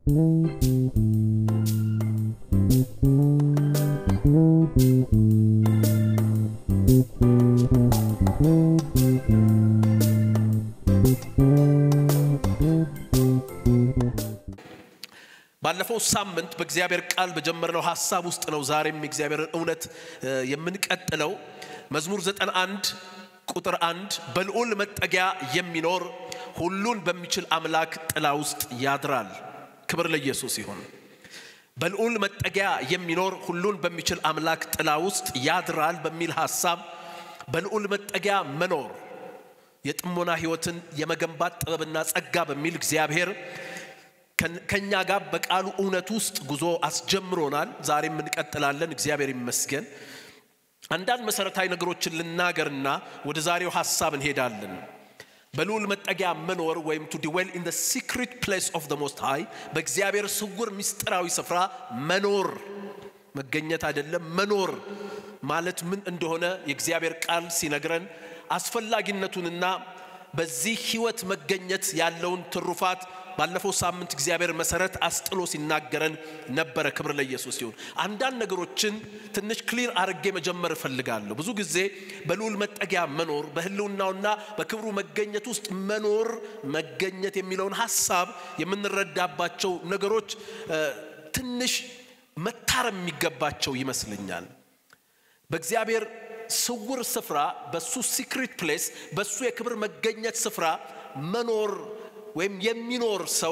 ባለፈው ሳምንት በእግዚአብሔር ቃል በጀመርነው ሀሳብ ውስጥ ነው ዛሬም የእግዚአብሔርን እውነት የምንቀጥለው። መዝሙር 91 ቁጥር አንድ በልዑል መጠጊያ የሚኖር ሁሉን በሚችል አምላክ ጥላ ውስጥ ያድራል። ክብር ለኢየሱስ ይሁን። በልዑል መጠጊያ የሚኖር ሁሉን በሚችል አምላክ ጥላ ውስጥ ያድራል በሚል ሀሳብ በልዑል መጠጊያ መኖር የጥሞና ሕይወትን የመገንባት ጥበብና ጸጋ በሚል እግዚአብሔር ከኛ ጋር በቃሉ እውነት ውስጥ ጉዞ አስጀምሮናል። ዛሬም እንቀጥላለን። እግዚአብሔር ይመስገን። አንዳንድ መሰረታዊ ነገሮችን ልናገርና ወደ ዛሬው ሀሳብ እንሄዳለን። በልዑል መጠጊያ መኖር ወይም ቱ ዲዌል ኢን ሲክሪት ፕሌስ ኦፍ ዘ ሞስት ሃይ በእግዚአብሔር ስውር ምስጢራዊ ስፍራ መኖር መገኘት አይደለም። መኖር ማለት ምን እንደሆነ የእግዚአብሔር ቃል ሲነግረን አስፈላጊነቱንና በዚህ ህይወት መገኘት ያለውን ትሩፋት ባለፈው ሳምንት እግዚአብሔር መሰረት አስጥሎ ሲናገረን ነበረ። ክብር ለኢየሱስ ይሁን። አንዳንድ ነገሮችን ትንሽ ክሊር አድርጌ መጀመር እፈልጋለሁ። ብዙ ጊዜ በልዑል መጠጊያ መኖር በህልውናውና በክብሩ መገኘት ውስጥ መኖር መገኘት የሚለውን ሀሳብ የምንረዳባቸው ነገሮች ትንሽ መታረም የሚገባቸው ይመስለኛል። በእግዚአብሔር ስውር ስፍራ በሱ ሲክሪት ፕሌስ በሱ የክብር መገኘት ስፍራ መኖር ወይም የሚኖር ሰው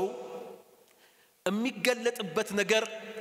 የሚገለጥበት ነገር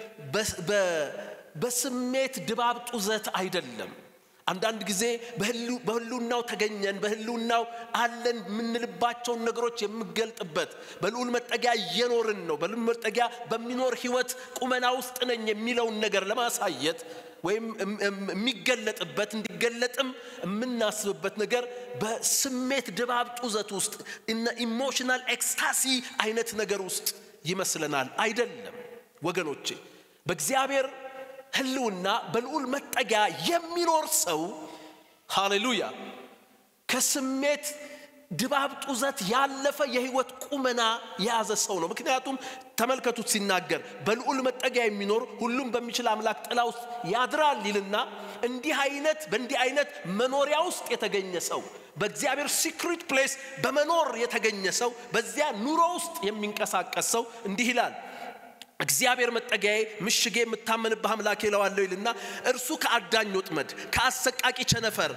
በስሜት ድባብ ጡዘት አይደለም። አንዳንድ ጊዜ በህልውናው ተገኘን በህልውናው አለን የምንልባቸውን ነገሮች የምገልጥበት በልዑል መጠጊያ እየኖርን ነው፣ በልዑል መጠጊያ በሚኖር ህይወት ቁመና ውስጥ ነኝ የሚለውን ነገር ለማሳየት ወይም የሚገለጥበት እንዲገለጥም የምናስብበት ነገር በስሜት ድባብ ጡዘት ውስጥ ኢሞሽናል ኤክስታሲ አይነት ነገር ውስጥ ይመስለናል። አይደለም ወገኖቼ፣ በእግዚአብሔር ህልውና በልዑል መጠጊያ የሚኖር ሰው ሃሌሉያ ከስሜት ድባብ ጡዘት ያለፈ የህይወት ቁመና የያዘ ሰው ነው። ምክንያቱም ተመልከቱት ሲናገር በልዑል መጠጊያ የሚኖር ሁሉም በሚችል አምላክ ጥላ ውስጥ ያድራል ይልና እንዲህ አይነት በእንዲህ አይነት መኖሪያ ውስጥ የተገኘ ሰው በእግዚአብሔር ሲክሪት ፕሌስ በመኖር የተገኘ ሰው በዚያ ኑሮ ውስጥ የሚንቀሳቀስ ሰው እንዲህ ይላል እግዚአብሔር መጠጊያዬ ምሽጌ የምታመንብህ አምላኬ እለዋለሁ ይልና እርሱ ከአዳኝ ወጥመድ ከአሰቃቂ ቸነፈር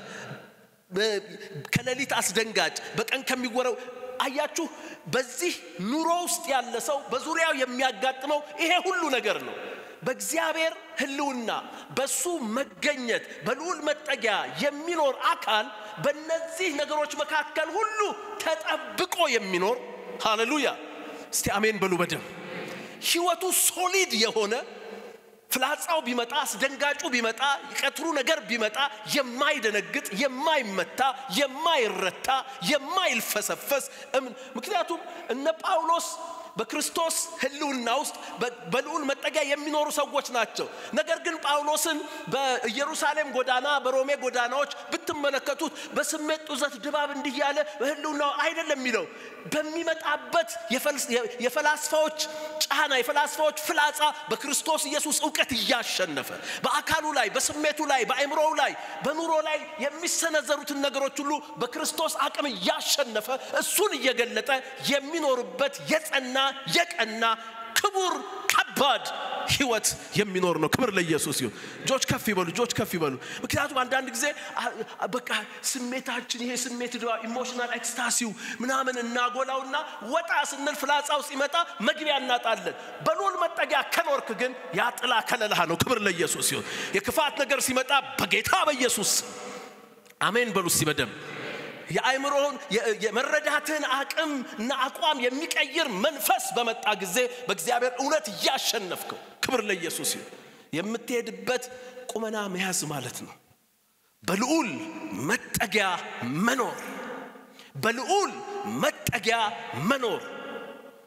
ከሌሊት አስደንጋጭ በቀን ከሚወረው አያችሁ በዚህ ኑሮ ውስጥ ያለ ሰው በዙሪያው የሚያጋጥመው ይሄ ሁሉ ነገር ነው በእግዚአብሔር ህልውና በሱ መገኘት በልዑል መጠጊያ የሚኖር አካል በእነዚህ ነገሮች መካከል ሁሉ ተጠብቆ የሚኖር ሃሌሉያ እስቲ አሜን በሉ በደም ህይወቱ ሶሊድ የሆነ ፍላጻው ቢመጣ አስደንጋጩ ቢመጣ ቀትሩ ነገር ቢመጣ የማይደነግጥ የማይመታ የማይረታ የማይልፈሰፈስ ምክንያቱም እነ ጳውሎስ በክርስቶስ ህልውና ውስጥ በልዑል መጠጊያ የሚኖሩ ሰዎች ናቸው። ነገር ግን ጳውሎስን በኢየሩሳሌም ጎዳና፣ በሮሜ ጎዳናዎች ብትመለከቱት በስሜት ጡዘት ድባብ እንዲህ ያለ በህልውናው አይደለም የሚለው በሚመጣበት የፈላስፋዎች ጫና የፈላስፋዎች ፍላጻ በክርስቶስ ኢየሱስ እውቀት እያሸነፈ በአካሉ ላይ በስሜቱ ላይ በአእምሮው ላይ በኑሮ ላይ የሚሰነዘሩትን ነገሮች ሁሉ በክርስቶስ አቅም እያሸነፈ እሱን እየገለጠ የሚኖርበት የጸና የቀና ክቡር ከባድ ህይወት የሚኖር ነው። ክብር ለኢየሱስ ይሁን። እጆች ከፍ ይበሉ፣ እጆች ከፍ ይበሉ። ምክንያቱም አንዳንድ ጊዜ በቃ ስሜታችን ይሄ ስሜት ኢሞሽናል ኤክስታሲው ምናምን እናጎላውና ወጣ ስንል ፍላጻው ሲመጣ መግቢያ እናጣለን። በልዑል መጠጊያ ከኖርክ ግን ያ ጥላ ከለላህ ነው። ክብር ለኢየሱስ ይሁን። የክፋት ነገር ሲመጣ በጌታ በኢየሱስ አሜን በሉ እስቲ በደም የአእምሮውን የመረዳትን አቅም እና አቋም የሚቀይር መንፈስ በመጣ ጊዜ በእግዚአብሔር እውነት እያሸነፍከው ክብር ለኢየሱስ ይሁን። የምትሄድበት ቁመና መያዝ ማለት ነው። በልዑል መጠጊያ መኖር፣ በልዑል መጠጊያ መኖር።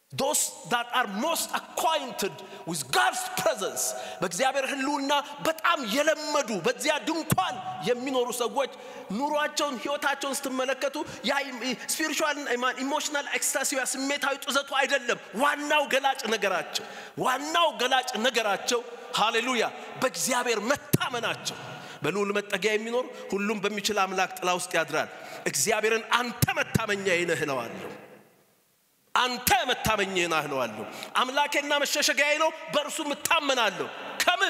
those that are most acquainted with God's presence በእግዚአብሔር ህልውና በጣም የለመዱ በዚያ ድንኳን የሚኖሩ ሰዎች ኑሯቸውን ህይወታቸውን ስትመለከቱ ያ ስፒሪቹዋል ኢሞሽናል ኤክስታሲያ ስሜታዊ ጡዘቱ አይደለም ዋናው ገላጭ ነገራቸው ዋናው ገላጭ ነገራቸው ሃሌሉያ በእግዚአብሔር መታመናቸው በልዑል መጠጊያ የሚኖር ሁሉም በሚችል አምላክ ጥላ ውስጥ ያድራል እግዚአብሔርን አንተ መታመኛዬ ነህ እለዋለሁ አንተ መታመኛዬ ነህ እለዋለሁ አምላኬና መሸሸጊያዬ ነው በእርሱ እታመናለሁ ከምን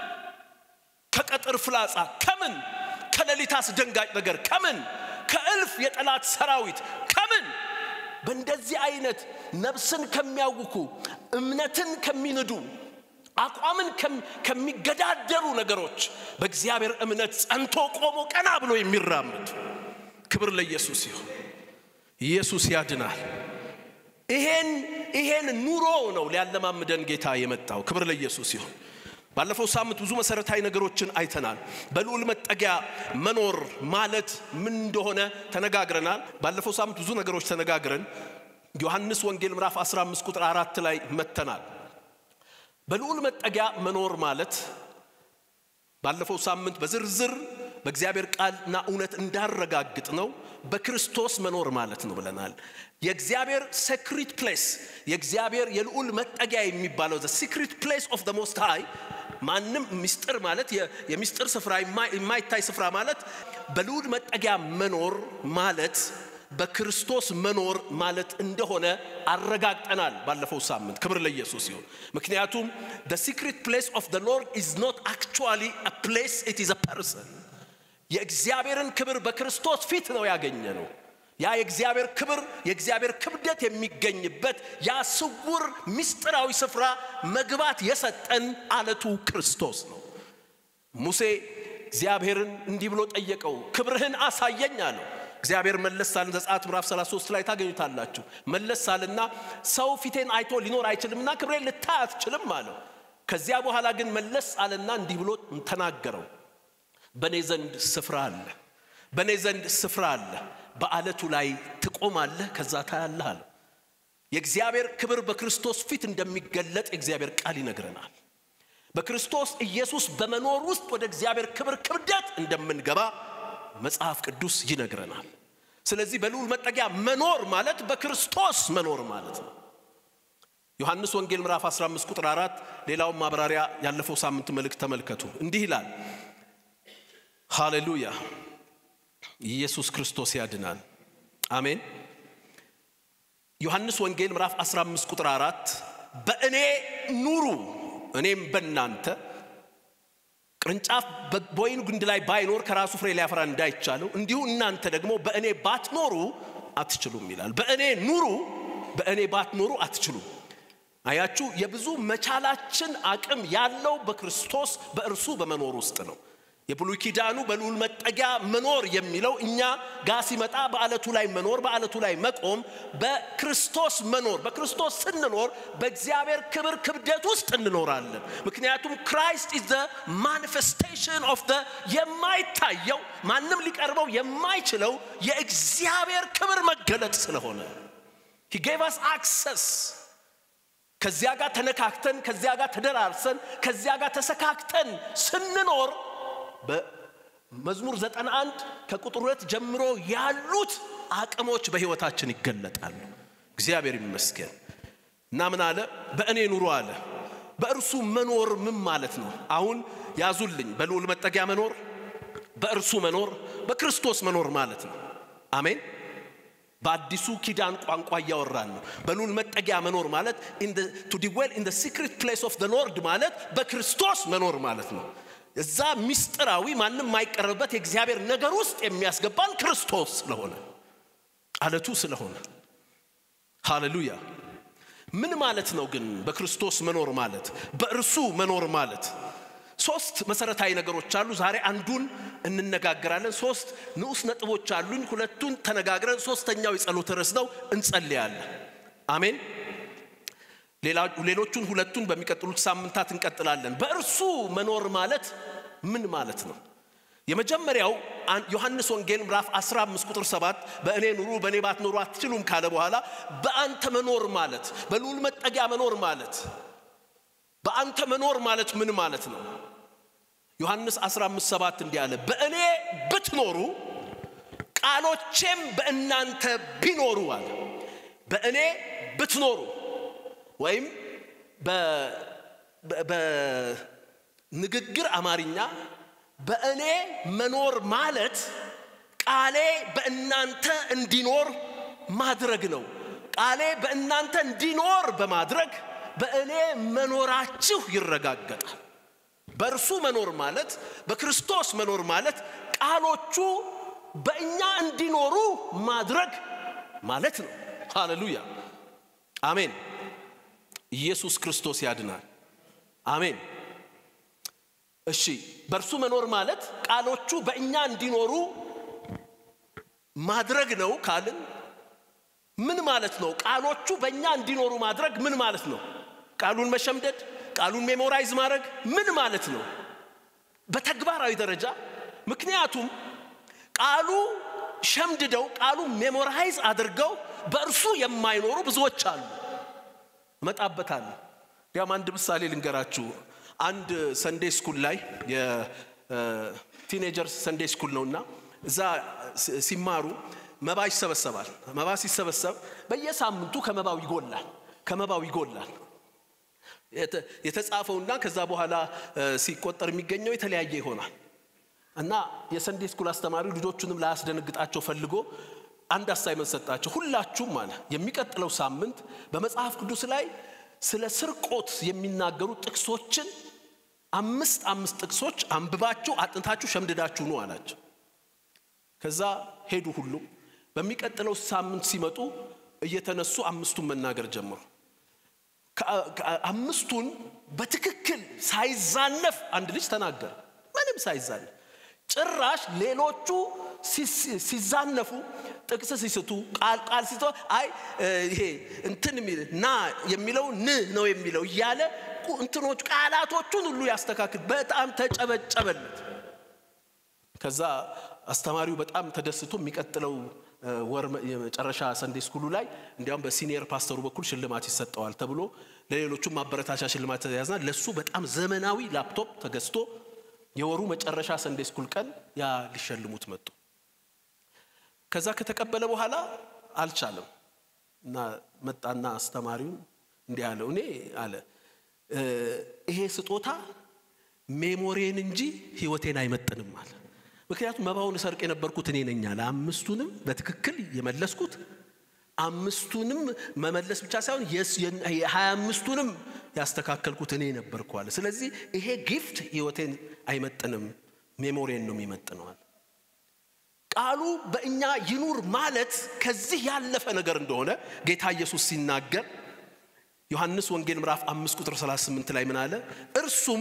ከቀጥር ፍላጻ ከምን ከሌሊት አስደንጋጭ ነገር ከምን ከእልፍ የጠላት ሰራዊት ከምን በእንደዚህ አይነት ነፍስን ከሚያውኩ እምነትን ከሚንዱ አቋምን ከሚገዳደሩ ነገሮች በእግዚአብሔር እምነት ጸንቶ ቆሞ ቀና ብሎ የሚራመድ ክብር ለኢየሱስ ይሁን ኢየሱስ ያድናል ይሄን ይሄን ኑሮ ነው ሊያለማምደን ጌታ የመጣው ክብር ለኢየሱስ ይሁን ባለፈው ሳምንት ብዙ መሰረታዊ ነገሮችን አይተናል በልዑል መጠጊያ መኖር ማለት ምን እንደሆነ ተነጋግረናል ባለፈው ሳምንት ብዙ ነገሮች ተነጋግረን ዮሐንስ ወንጌል ምዕራፍ 15 ቁጥር አራት ላይ መተናል በልዑል መጠጊያ መኖር ማለት ባለፈው ሳምንት በዝርዝር በእግዚአብሔር ቃልና እውነት እንዳረጋግጥ ነው በክርስቶስ መኖር ማለት ነው ብለናል የእግዚአብሔር ሴክሪት ፕሌስ የእግዚአብሔር የልዑል መጠጊያ የሚባለው ዘ ሲክሪት ፕሌስ ኦፍ ሞስት ሃይ ማንም ምስጢር ማለት የሚስጥር ስፍራ የማይታይ ስፍራ ማለት በልዑል መጠጊያ መኖር ማለት በክርስቶስ መኖር ማለት እንደሆነ አረጋግጠናል ባለፈው ሳምንት ክብር ለኢየሱስ ይሁን ምክንያቱም the secret place of the lord is not actually a place it is a person የእግዚአብሔርን ክብር በክርስቶስ ፊት ነው ያገኘ ነው ያ የእግዚአብሔር ክብር የእግዚአብሔር ክብደት የሚገኝበት ያ ስውር ምስጢራዊ ስፍራ መግባት የሰጠን አለቱ ክርስቶስ ነው ሙሴ እግዚአብሔርን እንዲህ ብሎ ጠየቀው ክብርህን አሳየኝ አለው እግዚአብሔር መለስ ሳልን ዘጸአት ምዕራፍ 33 ላይ ታገኙታላችሁ መለስ ሳልና ሰው ፊቴን አይቶ ሊኖር አይችልምና ክብሬን ልታይ አትችልም አለው ከዚያ በኋላ ግን መለስ አለና እንዲህ ብሎ ተናገረው በእኔ ዘንድ ስፍራ አለ በእኔ ዘንድ ስፍራ አለ በአለቱ ላይ ትቆማለህ ከዛ ታያለህ አለ የእግዚአብሔር ክብር በክርስቶስ ፊት እንደሚገለጥ የእግዚአብሔር ቃል ይነግረናል በክርስቶስ ኢየሱስ በመኖር ውስጥ ወደ እግዚአብሔር ክብር ክብደት እንደምንገባ መጽሐፍ ቅዱስ ይነግረናል ስለዚህ በልዑል መጠጊያ መኖር ማለት በክርስቶስ መኖር ማለት ነው ዮሐንስ ወንጌል ምዕራፍ 15 ቁጥር 4 ሌላውን ማብራሪያ ያለፈው ሳምንት መልእክት ተመልከቱ እንዲህ ይላል ሃሌሉያ ኢየሱስ ክርስቶስ ያድናል አሜን ዮሐንስ ወንጌል ምዕራፍ 15 ቁጥር 4 በእኔ ኑሩ እኔም በእናንተ ቅርንጫፍ በወይን ግንድ ላይ ባይኖር ከራሱ ፍሬ ሊያፈራ እንዳይቻለው እንዲሁ እናንተ ደግሞ በእኔ ባትኖሩ አትችሉም ይላል በእኔ ኑሩ በእኔ ባትኖሩ አትችሉም አያችሁ የብዙ መቻላችን አቅም ያለው በክርስቶስ በእርሱ በመኖር ውስጥ ነው የብሉይ ኪዳኑ በልዑል መጠጊያ መኖር የሚለው እኛ ጋር ሲመጣ በአለቱ ላይ መኖር በአለቱ ላይ መቆም በክርስቶስ መኖር በክርስቶስ ስንኖር በእግዚአብሔር ክብር ክብደት ውስጥ እንኖራለን ምክንያቱም ክራይስት ኢዝ ዘ ማኒፌስቴሽን ኦፍ ዘ የማይታየው ማንም ሊቀርበው የማይችለው የእግዚአብሔር ክብር መገለጥ ስለሆነ ሂ ጌቭ አስ አክሰስ ከዚያ ጋር ተነካክተን ከዚያ ጋር ተደራርሰን ከዚያ ጋር ተሰካክተን ስንኖር በመዝሙር 91 ከቁጥር ሁለት ጀምሮ ያሉት አቅሞች በህይወታችን ይገለጣሉ እግዚአብሔር ይመስገን እና ምን አለ በእኔ ኑሮ አለ በእርሱ መኖር ምን ማለት ነው አሁን ያዙልኝ በልዑል መጠጊያ መኖር በእርሱ መኖር በክርስቶስ መኖር ማለት ነው አሜን በአዲሱ ኪዳን ቋንቋ እያወራን ነው በልዑል መጠጊያ መኖር ማለት ቱ ዲዌል ኢን ሲክሬት ፕሌስ ኦፍ ሎርድ ማለት በክርስቶስ መኖር ማለት ነው እዛ ሚስጥራዊ ማንም የማይቀርብበት የእግዚአብሔር ነገር ውስጥ የሚያስገባን ክርስቶስ ስለሆነ አለቱ ስለሆነ ሃሌሉያ ምን ማለት ነው ግን በክርስቶስ መኖር ማለት በእርሱ መኖር ማለት ሶስት መሰረታዊ ነገሮች አሉ ዛሬ አንዱን እንነጋገራለን ሶስት ንዑስ ነጥቦች አሉኝ ሁለቱን ተነጋግረን ሶስተኛው የጸሎት ርዕስ ነው እንጸልያለን አሜን ሌሎቹን ሁለቱን በሚቀጥሉት ሳምንታት እንቀጥላለን በእርሱ መኖር ማለት ምን ማለት ነው የመጀመሪያው ዮሐንስ ወንጌል ምዕራፍ 15 ቁጥር 7 በእኔ ኑሩ በእኔ ባትኖሩ አትችሉም ካለ በኋላ በአንተ መኖር ማለት በልዑል መጠጊያ መኖር ማለት በአንተ መኖር ማለት ምን ማለት ነው? ዮሐንስ 15 7 እንዲህ አለ፣ በእኔ ብትኖሩ ቃሎቼም በእናንተ ቢኖሩ አለ። በእኔ ብትኖሩ ወይም በንግግር አማርኛ በእኔ መኖር ማለት ቃሌ በእናንተ እንዲኖር ማድረግ ነው። ቃሌ በእናንተ እንዲኖር በማድረግ በእኔ መኖራችሁ ይረጋገጣል። በእርሱ መኖር ማለት በክርስቶስ መኖር ማለት ቃሎቹ በእኛ እንዲኖሩ ማድረግ ማለት ነው። ሃሌሉያ አሜን። ኢየሱስ ክርስቶስ ያድናል። አሜን። እሺ፣ በእርሱ መኖር ማለት ቃሎቹ በእኛ እንዲኖሩ ማድረግ ነው ካልን ምን ማለት ነው? ቃሎቹ በእኛ እንዲኖሩ ማድረግ ምን ማለት ነው? ቃሉን መሸምደድ፣ ቃሉን ሜሞራይዝ ማድረግ ምን ማለት ነው? በተግባራዊ ደረጃ ምክንያቱም ቃሉ ሸምድደው ቃሉ ሜሞራይዝ አድርገው በእርሱ የማይኖሩ ብዙዎች አሉ። እመጣበታለሁ። ያም አንድ ምሳሌ ልንገራችሁ። አንድ ሰንዴ ስኩል ላይ የቲኔጀርስ ሰንዴ ስኩል ነውና እዛ ሲማሩ መባ ይሰበሰባል። መባ ሲሰበሰብ በየሳምንቱ ከመባው ይጎላል ከመባው ይጎላል። የተጻፈውና ከዛ በኋላ ሲቆጠር የሚገኘው የተለያየ ይሆናል። እና የሰንዴ ስኩል አስተማሪው ልጆቹንም ላያስደነግጣቸው ፈልጎ አንድ አሳይመንት ሰጣቸው። ሁላችሁም አለ የሚቀጥለው ሳምንት በመጽሐፍ ቅዱስ ላይ ስለ ስርቆት የሚናገሩ ጥቅሶችን አምስት አምስት ጥቅሶች አንብባችሁ አጥንታችሁ ሸምድዳችሁ ነው አላቸው። ከዛ ሄዱ ሁሉም። በሚቀጥለው ሳምንት ሲመጡ እየተነሱ አምስቱን መናገር ጀመሩ። አምስቱን በትክክል ሳይዛነፍ አንድ ልጅ ተናገረ። ምንም ሳይዛነፍ ጭራሽ ሌሎቹ ሲዛነፉ ጥቅስ ሲስቱ ቃል ቃል ሲቶ አይ ይሄ እንትን የሚል ና የሚለው ን ነው የሚለው እያለ እንትኖች ቃላቶቹን ሁሉ ያስተካክል። በጣም ተጨበጨበለት። ከዛ አስተማሪው በጣም ተደስቶ የሚቀጥለው ወር የመጨረሻ ሰንዴ ስኩሉ ላይ እንዲያውም በሲኒየር ፓስተሩ በኩል ሽልማት ይሰጠዋል ተብሎ ለሌሎቹም ማበረታቻ ሽልማት ተያዝና ለሱ በጣም ዘመናዊ ላፕቶፕ ተገዝቶ የወሩ መጨረሻ ሰንዴ ስኩል ቀን ያ ሊሸልሙት መጡ። ከዛ ከተቀበለ በኋላ አልቻለም እና መጣና አስተማሪውን እንዲህ አለው፣ እኔ አለ ይሄ ስጦታ ሜሞሬን እንጂ ህይወቴን አይመጥንም አለ። ምክንያቱም መባውን ሰርቅ የነበርኩት እኔ ነኝ አለ። አምስቱንም በትክክል የመለስኩት አምስቱንም መመለስ ብቻ ሳይሆን የሀያ አምስቱንም ያስተካከልኩት እኔ ነበርኩ አለ። ስለዚህ ይሄ ጊፍት ህይወቴን አይመጥንም፣ ሜሞሪን ነው የሚመጥነዋል። ቃሉ በእኛ ይኑር ማለት ከዚህ ያለፈ ነገር እንደሆነ ጌታ ኢየሱስ ሲናገር ዮሐንስ ወንጌል ምዕራፍ አምስት ቁጥር 38 ላይ ምን አለ? እርሱም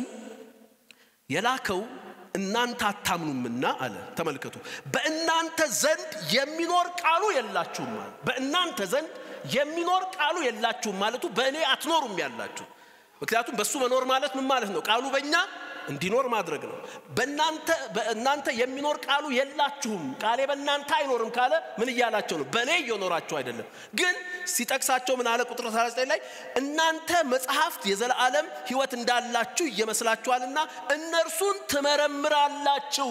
የላከው እናንተ አታምኑምና አለ። ተመልከቱ፣ በእናንተ ዘንድ የሚኖር ቃሉ የላችሁም አለ። በእናንተ ዘንድ የሚኖር ቃሉ የላችሁም ማለቱ በእኔ አትኖሩም ያላችሁ። ምክንያቱም በእሱ መኖር ማለት ምን ማለት ነው? ቃሉ በእኛ እንዲኖር ማድረግ ነው። በእናንተ በእናንተ የሚኖር ቃሉ የላችሁም፣ ቃሌ በእናንተ አይኖርም ካለ ምን እያላቸው ነው? በእኔ እየኖራችሁ አይደለም። ግን ሲጠቅሳቸው ምን አለ? ቁጥር 39 ላይ እናንተ መጽሐፍት የዘላለም ሕይወት እንዳላችሁ እየመስላችኋልና እነርሱን ትመረምራላችሁ፣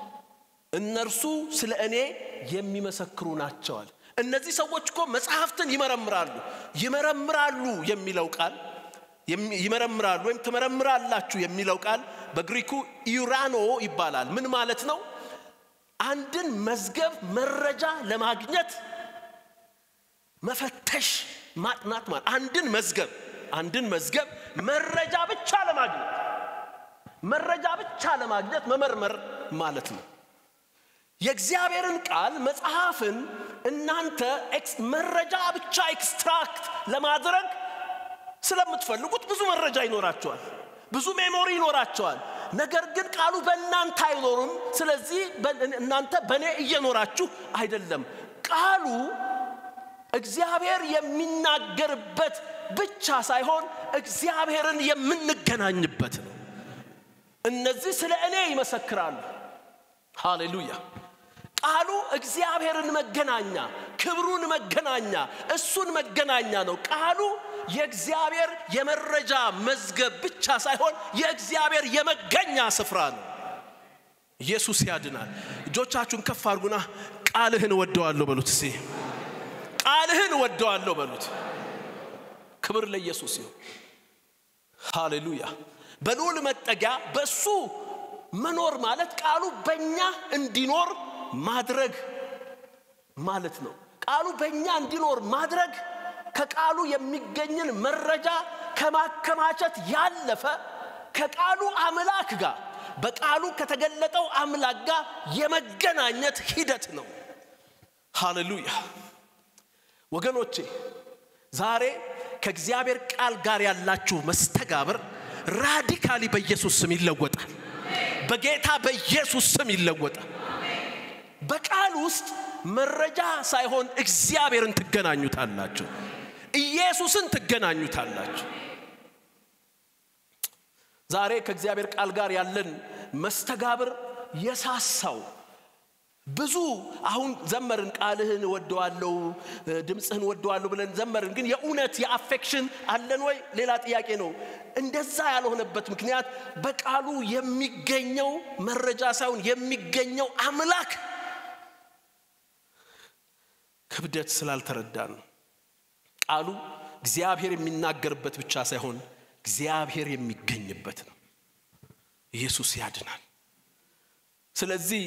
እነርሱ ስለ እኔ የሚመሰክሩ ናቸዋል። እነዚህ ሰዎች እኮ መጽሐፍትን ይመረምራሉ። ይመረምራሉ የሚለው ቃል ይመረምራሉ ወይም ትመረምራላችሁ የሚለው ቃል በግሪኩ ኢራኖ ይባላል። ምን ማለት ነው? አንድን መዝገብ መረጃ ለማግኘት መፈተሽ፣ ማጥናት ማለት አንድን መዝገብ አንድን መዝገብ መረጃ ብቻ ለማግኘት መረጃ ብቻ ለማግኘት መመርመር ማለት ነው። የእግዚአብሔርን ቃል መጽሐፍን እናንተ መረጃ ብቻ ኤክስትራክት ለማድረግ ስለምትፈልጉት ብዙ መረጃ ይኖራቸዋል፣ ብዙ ሜሞሪ ይኖራቸዋል። ነገር ግን ቃሉ በእናንተ አይኖሩም። ስለዚህ እናንተ በእኔ እየኖራችሁ አይደለም። ቃሉ እግዚአብሔር የሚናገርበት ብቻ ሳይሆን እግዚአብሔርን የምንገናኝበት ነው። እነዚህ ስለ እኔ ይመሰክራሉ። ሃሌሉያ። ቃሉ እግዚአብሔርን መገናኛ፣ ክብሩን መገናኛ፣ እሱን መገናኛ ነው። ቃሉ የእግዚአብሔር የመረጃ መዝገብ ብቻ ሳይሆን የእግዚአብሔር የመገኛ ስፍራ ነው። ኢየሱስ ያድናል። እጆቻችሁን ከፍ አድርጉና ቃልህን እወደዋለሁ በሉት። እስኪ ቃልህን እወደዋለሁ በሉት። ክብር ለኢየሱስ ይሁን። ሃሌሉያ። በልዑል መጠጊያ በሱ መኖር ማለት ቃሉ በእኛ እንዲኖር ማድረግ ማለት ነው። ቃሉ በእኛ እንዲኖር ማድረግ ከቃሉ የሚገኝን መረጃ ከማከማቸት ያለፈ ከቃሉ አምላክ ጋር በቃሉ ከተገለጠው አምላክ ጋር የመገናኘት ሂደት ነው። ሃሌሉያ ወገኖቼ፣ ዛሬ ከእግዚአብሔር ቃል ጋር ያላችሁ መስተጋብር ራዲካሊ በኢየሱስ ስም ይለወጣል። በጌታ በኢየሱስ ስም ይለወጣል። በቃል ውስጥ መረጃ ሳይሆን እግዚአብሔርን ትገናኙታላችሁ። ኢየሱስን ትገናኙታላችሁ። ዛሬ ከእግዚአብሔር ቃል ጋር ያለን መስተጋብር የሳሳው ብዙ አሁን ዘመርን፣ ቃልህን ወደዋለሁ፣ ድምፅህን ወደዋለሁ ብለን ዘመርን። ግን የእውነት የአፌክሽን አለን ወይ? ሌላ ጥያቄ ነው። እንደዛ ያልሆነበት ምክንያት በቃሉ የሚገኘው መረጃ ሳይሆን የሚገኘው አምላክ ክብደት ስላልተረዳ ነው። ቃሉ እግዚአብሔር የሚናገርበት ብቻ ሳይሆን እግዚአብሔር የሚገኝበት ነው። ኢየሱስ ያድናል። ስለዚህ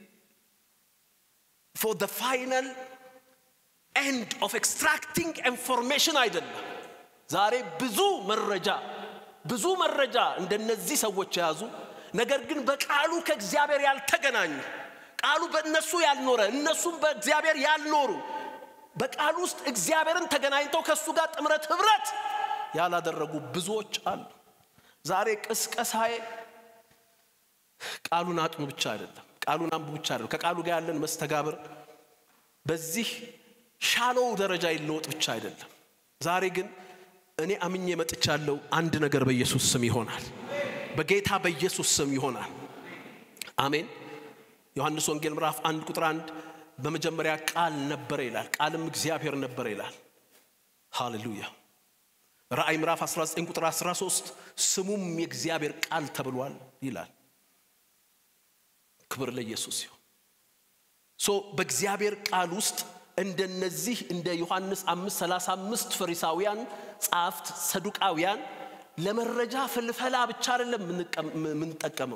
ፎር the ፋይናል ኤንድ ኦፍ ኤክስትራክቲንግ ኢንፎርሜሽን አይደለም። ዛሬ ብዙ መረጃ ብዙ መረጃ እንደነዚህ ሰዎች የያዙ ነገር ግን በቃሉ ከእግዚአብሔር ያልተገናኙ ቃሉ በእነሱ ያልኖረ እነሱም በእግዚአብሔር ያልኖሩ በቃሉ ውስጥ እግዚአብሔርን ተገናኝተው ከእሱ ጋር ጥምረት ህብረት ያላደረጉ ብዙዎች አሉ። ዛሬ ቅስቀሳዬ ቃሉን አጥኑ ብቻ አይደለም፣ ቃሉን አንቡ ብቻ አይደለም። ከቃሉ ጋር ያለን መስተጋብር በዚህ ሻሎው ደረጃ ይለወጥ ብቻ አይደለም። ዛሬ ግን እኔ አምኜ መጥቻለሁ። አንድ ነገር በኢየሱስ ስም ይሆናል፣ በጌታ በኢየሱስ ስም ይሆናል። አሜን። ዮሐንስ ወንጌል ምዕራፍ አንድ ቁጥር አንድ በመጀመሪያ ቃል ነበረ ይላል፣ ቃልም እግዚአብሔር ነበረ ይላል። ሃሌሉያ። ራእይ ምዕራፍ 19 ቁጥር 13 ስሙም የእግዚአብሔር ቃል ተብሏል ይላል። ክብር ለኢየሱስ ይሁን። ሶ በእግዚአብሔር ቃል ውስጥ እንደነዚህ እንደ ዮሐንስ 535 ፈሪሳውያን ጸሐፍት ሰዱቃውያን ለመረጃ ፍልፈላ ብቻ አይደለም የምንጠቀመው።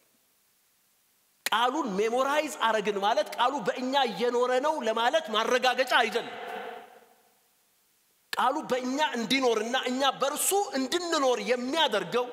ቃሉን ሜሞራይዝ አረግን ማለት ቃሉ በእኛ እየኖረ ነው ለማለት ማረጋገጫ አይደለም። ቃሉ በእኛ እንዲኖርና እኛ በእርሱ እንድንኖር የሚያደርገው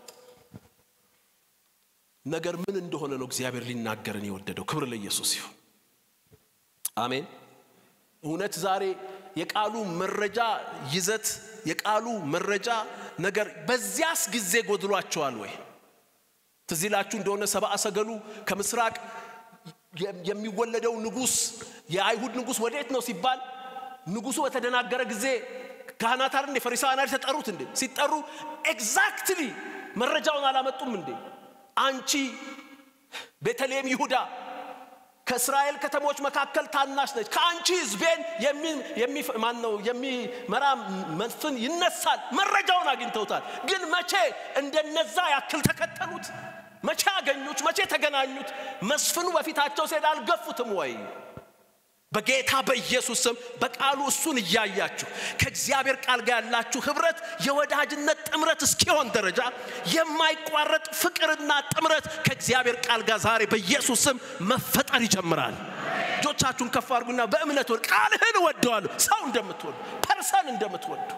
ነገር ምን እንደሆነ ነው እግዚአብሔር ሊናገርን የወደደው። ክብር ለኢየሱስ ይሁን። አሜን። እውነት ዛሬ የቃሉ መረጃ ይዘት የቃሉ መረጃ ነገር በዚያስ ጊዜ ጎድሏቸዋል ወይ? ትዝ ይላችሁ እንደሆነ ሰብአ ሰገሉ ከምስራቅ የሚወለደው ንጉሥ የአይሁድ ንጉሥ ወዴት ነው ሲባል ንጉሡ በተደናገረ ጊዜ ካህናት አይደል እንዴ ፈሪሳውያን አይደል ተጠሩት እንዴ? ሲጠሩ ኤግዛክትሊ መረጃውን አላመጡም እንዴ? አንቺ ቤተልሔም ይሁዳ ከእስራኤል ከተሞች መካከል ታናሽ ነች፣ ከአንቺ ሕዝቤን ማን ነው የሚመራ መስፍን ይነሳል። መረጃውን አግኝተውታል። ግን መቼ እንደነዛ ያክል ተከተሉት? መቼ አገኙት? መቼ ተገናኙት? መስፍኑ በፊታቸው ሲሄድ አልገፉትም ወይ? በጌታ በኢየሱስ ስም በቃሉ እሱን እያያችሁ ከእግዚአብሔር ቃል ጋር ያላችሁ ህብረት የወዳጅነት ጥምረት እስኪሆን ደረጃ የማይቋረጥ ፍቅርና ጥምረት ከእግዚአብሔር ቃል ጋር ዛሬ በኢየሱስ ስም መፈጠር ይጀምራል። እጆቻችሁን ከፍ አድርጉና በእምነት ወድ ቃልህን እወደዋለሁ። ሰው እንደምትወዱ ፐርሰን እንደምትወዱ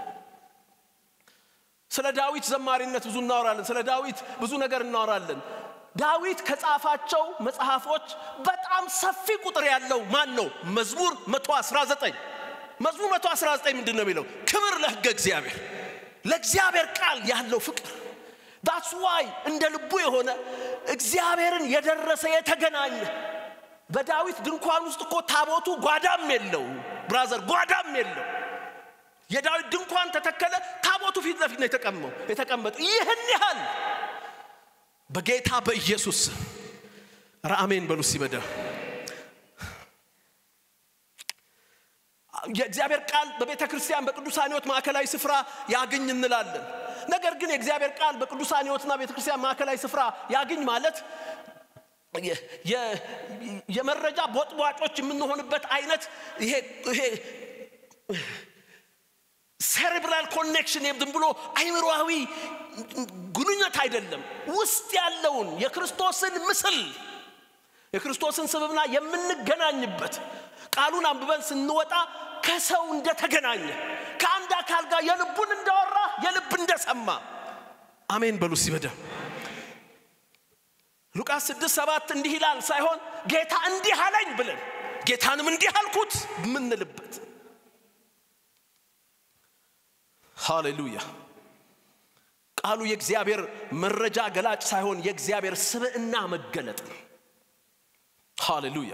ስለ ዳዊት ዘማሪነት ብዙ እናወራለን። ስለ ዳዊት ብዙ ነገር እናወራለን። ዳዊት ከጻፋቸው መጽሐፎች በጣም ሰፊ ቁጥር ያለው ማን ነው? መዝሙር 119 መዝሙር 119 ምንድን ነው የሚለው? ክብር ለሕገ እግዚአብሔር፣ ለእግዚአብሔር ቃል ያለው ፍቅር ዳትስ ዋይ እንደ ልቡ የሆነ እግዚአብሔርን የደረሰ የተገናኘ በዳዊት ድንኳን ውስጥ እኮ ታቦቱ ጓዳም የለው ብራዘር፣ ጓዳም የለው። የዳዊት ድንኳን ተተከለ፣ ታቦቱ ፊት ለፊት ነው የተቀመው የተቀመጠ ይህን ያህል በጌታ በኢየሱስ ኧረ አሜን በሉ ሲበደ የእግዚአብሔር ቃል በቤተ ክርስቲያን በቅዱሳን ሕይወት ማዕከላዊ ስፍራ ያግኝ እንላለን። ነገር ግን የእግዚአብሔር ቃል በቅዱሳን ሕይወትና ቤተ ክርስቲያን ማዕከላዊ ስፍራ ያግኝ ማለት የመረጃ ቦጥቧጮች የምንሆንበት አይነት ይሄ ይሄ ሴሬብራል ኮኔክሽን ዝም ብሎ አይምሮዊ ግንኙነት አይደለም። ውስጥ ያለውን የክርስቶስን ምስል የክርስቶስን ስብዕና የምንገናኝበት ቃሉን አንብበን ስንወጣ ከሰው እንደተገናኘ ከአንድ አካል ጋር የልቡን እንዳወራ የልብ እንደሰማ አሜን በሉ ሲበደ ሉቃስ ስድስት ሰባት እንዲህ ይላል ሳይሆን ጌታ እንዲህ አለኝ ብለን ጌታንም እንዲህ አልኩት የምንልበት ሃሌሉያ ቃሉ የእግዚአብሔር መረጃ ገላጭ ሳይሆን የእግዚአብሔር ስብዕና መገለጥ ነው ሃሌሉያ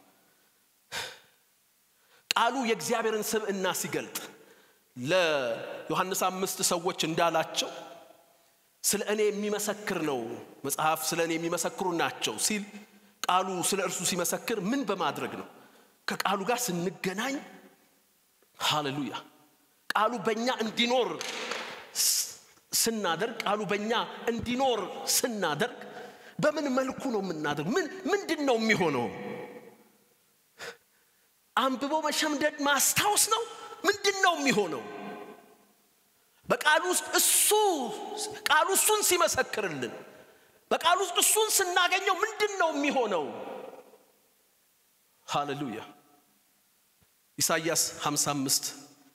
ቃሉ የእግዚአብሔርን ስብዕና ሲገልጥ ለዮሐንስ አምስት ሰዎች እንዳላቸው ስለ እኔ የሚመሰክር ነው መጽሐፍ ስለ እኔ የሚመሰክሩ ናቸው ሲል ቃሉ ስለ እርሱ ሲመሰክር ምን በማድረግ ነው ከቃሉ ጋር ስንገናኝ ሃሌሉያ ቃሉ በእኛ እንዲኖር ስናደርግ ቃሉ በእኛ እንዲኖር ስናደርግ በምን መልኩ ነው የምናደርግ ምን ምንድን ነው የሚሆነው አንብቦ መሸምደድ ማስታወስ ነው ምንድን ነው የሚሆነው በቃሉ ውስጥ እሱ ቃሉ እሱን ሲመሰክርልን በቃሉ ውስጥ እሱን ስናገኘው ምንድን ነው የሚሆነው ሃሌሉያ ኢሳይያስ 55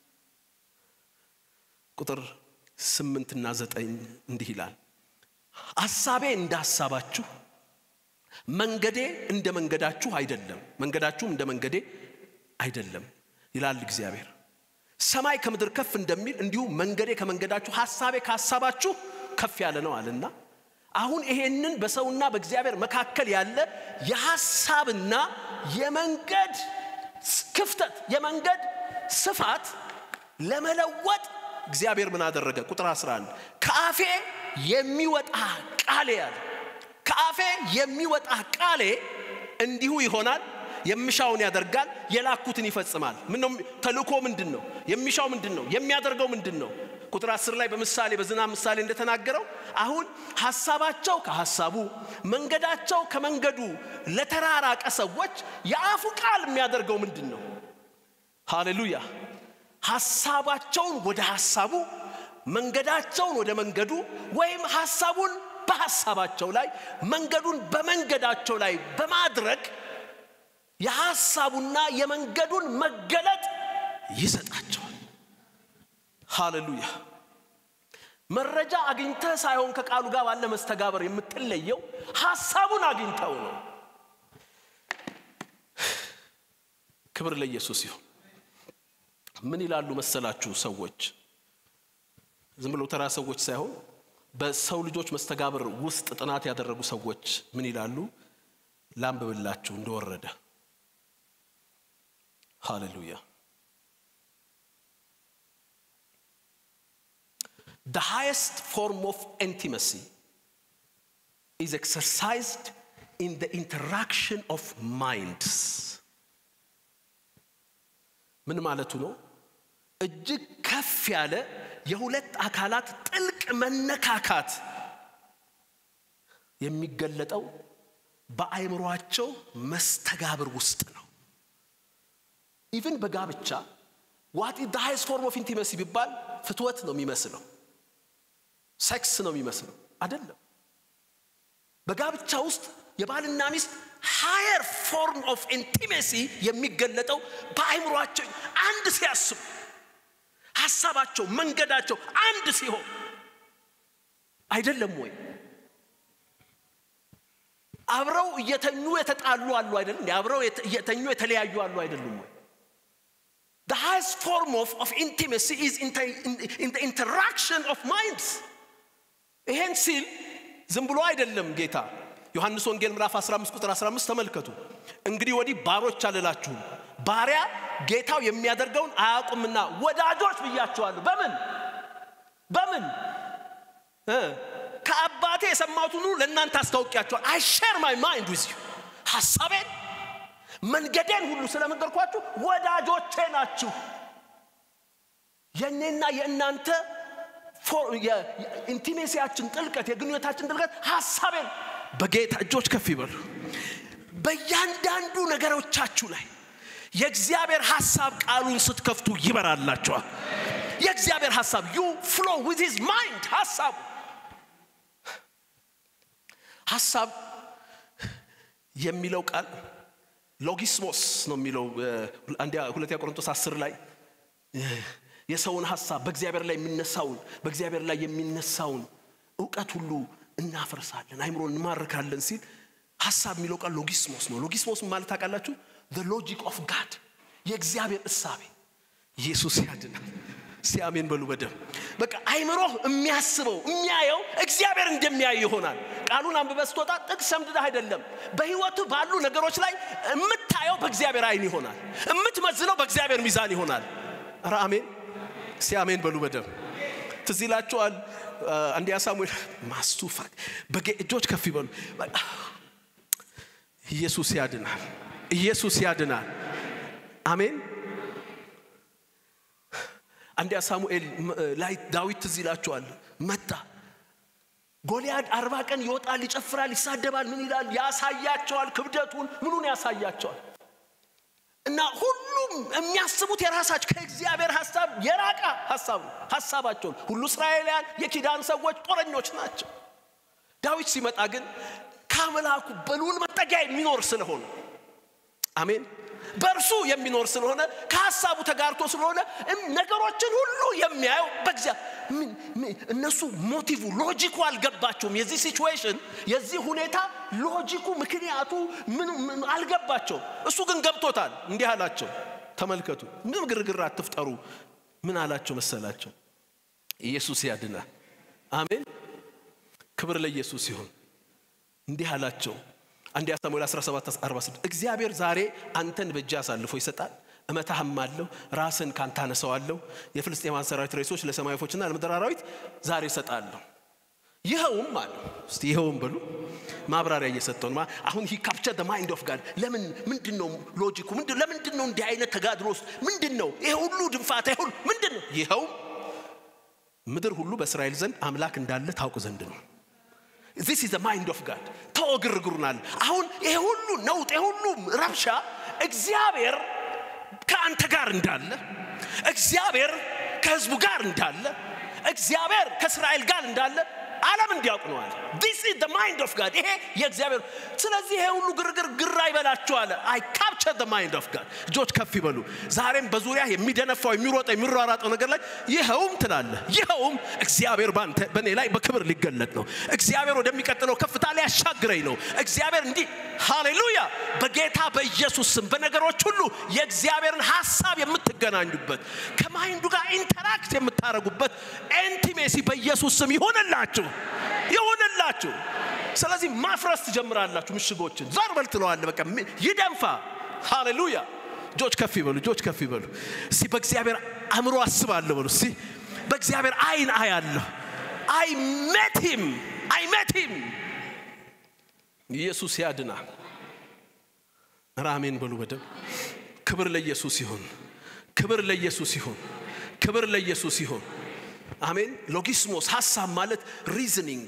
ቁጥር ስምንትና ዘጠኝ እንዲህ ይላል ሐሳቤ እንደ ሐሳባችሁ መንገዴ እንደ መንገዳችሁ አይደለም መንገዳችሁም እንደ መንገዴ አይደለም ይላል እግዚአብሔር ሰማይ ከምድር ከፍ እንደሚል እንዲሁ መንገዴ ከመንገዳችሁ ሐሳቤ ከሐሳባችሁ ከፍ ያለ ነው አለና አሁን ይሄንን በሰውና በእግዚአብሔር መካከል ያለ የሐሳብና የመንገድ ክፍተት የመንገድ ስፋት ለመለወጥ እግዚአብሔር ምን አደረገ ቁጥር 11 ከአፌ የሚወጣ ቃሌ ያለ ከአፌ የሚወጣ ቃሌ እንዲሁ ይሆናል የምሻውን ያደርጋል የላኩትን ይፈጽማል ምነው ተልእኮ ምንድን ነው የሚሻው ምንድን ነው የሚያደርገው ምንድን ነው ቁጥር አስር ላይ በምሳሌ በዝናብ ምሳሌ እንደተናገረው አሁን ሐሳባቸው ከሐሳቡ መንገዳቸው ከመንገዱ ለተራራቀ ሰዎች የአፉ ቃል የሚያደርገው ምንድን ነው ሃሌሉያ ሐሳባቸውን ወደ ሐሳቡ መንገዳቸውን ወደ መንገዱ ወይም ሐሳቡን በሐሳባቸው ላይ መንገዱን በመንገዳቸው ላይ በማድረግ የሐሳቡና የመንገዱን መገለጥ ይሰጣቸዋል ሃሌሉያ መረጃ አግኝተህ ሳይሆን ከቃሉ ጋር ባለ መስተጋበር የምትለየው ሐሳቡን አግኝተው ነው ክብር ለኢየሱስ ይሁን ምን ይላሉ መሰላችሁ ሰዎች ዝም ብለው ተራ ሰዎች ሳይሆን በሰው ልጆች መስተጋብር ውስጥ ጥናት ያደረጉ ሰዎች ምን ይላሉ ላንብብላችሁ እንደወረደ ሃሌሉያ The highest form of intimacy is exercised in the interaction of minds. ምን ማለቱ ነው? እጅግ ከፍ ያለ የሁለት አካላት ጥልቅ መነካካት የሚገለጠው በአእምሯቸው መስተጋብር ውስጥ ነው። ኢቭን በጋብቻ ዋት ኢዝ ዘ ሃይስት ፎርም ኦፍ ኢንቲመሲ ቢባል ፍትወት ነው የሚመስለው፣ ሴክስ ነው የሚመስለው። አይደለም። በጋብቻ ውስጥ የባልና ሚስት ሃየር ፎርም ኦፍ ኢንቲሜሲ የሚገለጠው በአእምሯቸው አንድ ሲያስቡ ሀሳባቸው መንገዳቸው አንድ ሲሆን አይደለም ወይ? አብረው እየተኙ የተጣሉ አሉ አይደለም? አብረው እየተኙ የተለያዩ አሉ አይደሉም ወይ? The highest form of, of intimacy is in the, in, in the interaction of minds. ይሄን ሲል ዝም ብሎ አይደለም ጌታ ዮሐንስ ወንጌል ምዕራፍ 15 ቁጥር 15 ተመልከቱ። እንግዲህ ወዲህ ባሮች አልላችሁም፣ ባሪያ ጌታው የሚያደርገውን አያውቁምና ወዳጆች ብያችኋለሁ። በምን በምን ከአባቴ የሰማሁትን ሁሉ ለእናንተ አስታውቂያችኋል። አይ ሼር ማይ ማይንድ ዊዝ ዩ ሐሳቤን መንገዴን ሁሉ ስለነገርኳችሁ ወዳጆቼ ናችሁ። የእኔና የእናንተ የኢንቲሜሲያችን ጥልቀት የግንኙነታችን ጥልቀት ሐሳቤን በጌታ እጆች ከፍ ይበሉ። በእያንዳንዱ ነገሮቻችሁ ላይ የእግዚአብሔር ሐሳብ ቃሉን ስትከፍቱ ይበራላችኋል። የእግዚአብሔር ሐሳብ ዩ ፍሎ ዊዝ ሂዝ ማይንድ ሐሳቡ ሐሳብ የሚለው ቃል ሎጊስሞስ ነው የሚለው ሁለተኛ ቆሮንቶስ አስር ላይ የሰውን ሐሳብ በእግዚአብሔር ላይ የሚነሳውን በእግዚአብሔር ላይ የሚነሳውን እውቀት ሁሉ እናፈርሳለን፣ አይምሮ እንማርካለን ሲል ሐሳብ የሚለው ቃል ሎጊስሞስ ነው። ሎጊስሞስ ማለት ታውቃላችሁ? ሎጂክ ኦፍ ጋድ የእግዚአብሔር እሳቤ። ኢየሱስ ያድናል። ሲያሜን በሉ በደም በቃ አይምሮ የሚያስበው የሚያየው እግዚአብሔር እንደሚያይ ይሆናል። ቃሉን አንብበህ ስትወጣ ጥቅስ ሰምድደህ አይደለም። በህይወቱ ባሉ ነገሮች ላይ የምታየው በእግዚአብሔር አይን ይሆናል። የምትመዝነው በእግዚአብሔር ሚዛን ይሆናል። ኧረ አሜን ሲያሜን በሉ በደም ትዝ ይላችኋል። አንደኛ ሳሙኤል ማስቱፋ እጆች ከፍ ይበሉ። ኢየሱስ ያድናል። ኢየሱስ ያድናል። አሜን። አንደኛ ሳሙኤል ላይ ዳዊት ትዝ ይላችኋል። መጣ ጎልያድ አርባ ቀን ይወጣል፣ ይጨፍራል፣ ይሳደባል፣ ምን ይላል፣ ያሳያቸዋል፣ ክብደቱን ምኑን ያሳያቸዋል። እና ሁሉም የሚያስቡት የራሳቸው ከእግዚአብሔር ሀሳብ የራቀ ሀሳብ ነው። ሀሳባቸውን ሁሉ እስራኤላውያን የኪዳን ሰዎች ጦረኞች ናቸው። ዳዊት ሲመጣ ግን ከአምላኩ በልዑል መጠጊያ የሚኖር ስለሆነ አሜን በእርሱ የሚኖር ስለሆነ ከሀሳቡ ተጋርቶ ስለሆነ ነገሮችን ሁሉ የሚያየው በግዚያ እነሱ ሞቲቭ ሎጂኩ አልገባቸውም። የዚህ ሲቹዌሽን የዚህ ሁኔታ ሎጂኩ ምክንያቱ ምን አልገባቸውም። እሱ ግን ገብቶታል። እንዲህ አላቸው፣ ተመልከቱ፣ ምንም ግርግር አትፍጠሩ። ምን አላቸው መሰላቸው? ኢየሱስ ያድናል። አሜን። ክብር ለኢየሱስ ይሁን። እንዲህ አላቸው አንደኛ ሳሙኤል 17 46 እግዚአብሔር ዛሬ አንተን በእጅ አሳልፎ ይሰጣል፣ እመታህም አለሁ፣ ራስን ካንተ አነሳዋለሁ። የፍልስጤማን ሰራዊት ሬሶች ለሰማይ ወፎችና ለምድር አራዊት ዛሬ እሰጣለሁ። ይኸውም አለ እስቲ ይኸውም በሉ ማብራሪያ እየሰጠው ነው። አሁን ሂ ካፕቸር ማይንድ ኦፍ ጋድ ለምን ምንድን ነው ሎጂኩ? ለምንድን ነው እንዲህ አይነት ተጋድሎ ውስጥ ምንድን ነው ይሄ ሁሉ ድንፋታ? ይሁን ምንድን ነው? ይኸውም ምድር ሁሉ በእስራኤል ዘንድ አምላክ እንዳለ ታውቅ ዘንድ ነው። ዚስ ኢዝ ማይንድ ኦፍ ጋድ ተወ ግርግሩናል። አሁን ይሄ ሁሉ ነውጥ ይሄ ሁሉ ረብሻ እግዚአብሔር ከአንተ ጋር እንዳለ፣ እግዚአብሔር ከህዝቡ ጋር እንዳለ፣ እግዚአብሔር ከእስራኤል ጋር እንዳለ ዓለም እንዲያውቅ ነው አለ። ዲስ ኢዝ ዘ ማይንድ ኦፍ ጋድ ይሄ የእግዚአብሔር ስለዚህ ይሄ ሁሉ ግርግር ግራ ይበላችሁ አለ። አይ ካፕቸር ዘ ማይንድ ኦፍ ጋድ እጆች ከፍ ይበሉ። ዛሬም በዙሪያ የሚደነፋው የሚሮጠው የሚሯራጠው ነገር ላይ ይኸውም ትላለህ። ይኸውም እግዚአብሔር ባንተ በእኔ ላይ በክብር ሊገለጥ ነው። እግዚአብሔር ወደሚቀጥለው ከፍታ ሊያሻግረኝ ነው። እግዚአብሔር እንዲህ ሃሌሉያ። በጌታ በኢየሱስ ስም በነገሮች ሁሉ የእግዚአብሔርን ሀሳብ የምትገናኙበት ከማይንዱ ጋር ኢንተራክት የምታደርጉበት ኢንቲሜሲ በኢየሱስ ስም ይሆንላችሁ ይሁንላችሁ። ስለዚህ ማፍረስ ትጀምራላችሁ። ምሽጎችን ዞር በል ትለዋለህ። በቃ ይደንፋ። ሃሌሉያ። እጆች ከፍ ይበሉ፣ እጆች ከፍ ይበሉ። እስቲ በእግዚአብሔር አእምሮ አስባለሁ በሉ። እስቲ በእግዚአብሔር አይን አያለሁ። አይ ሜት ሂም አይ ሜት ሂም። ኢየሱስ ያድናል። ራሜን በሉ በደም ክብር ለኢየሱስ ይሁን። ክብር ለኢየሱስ ይሁን። ክብር ለኢየሱስ ይሁን። አሜን። ሎጊስሞስ ሀሳብ ማለት ሪዝኒንግ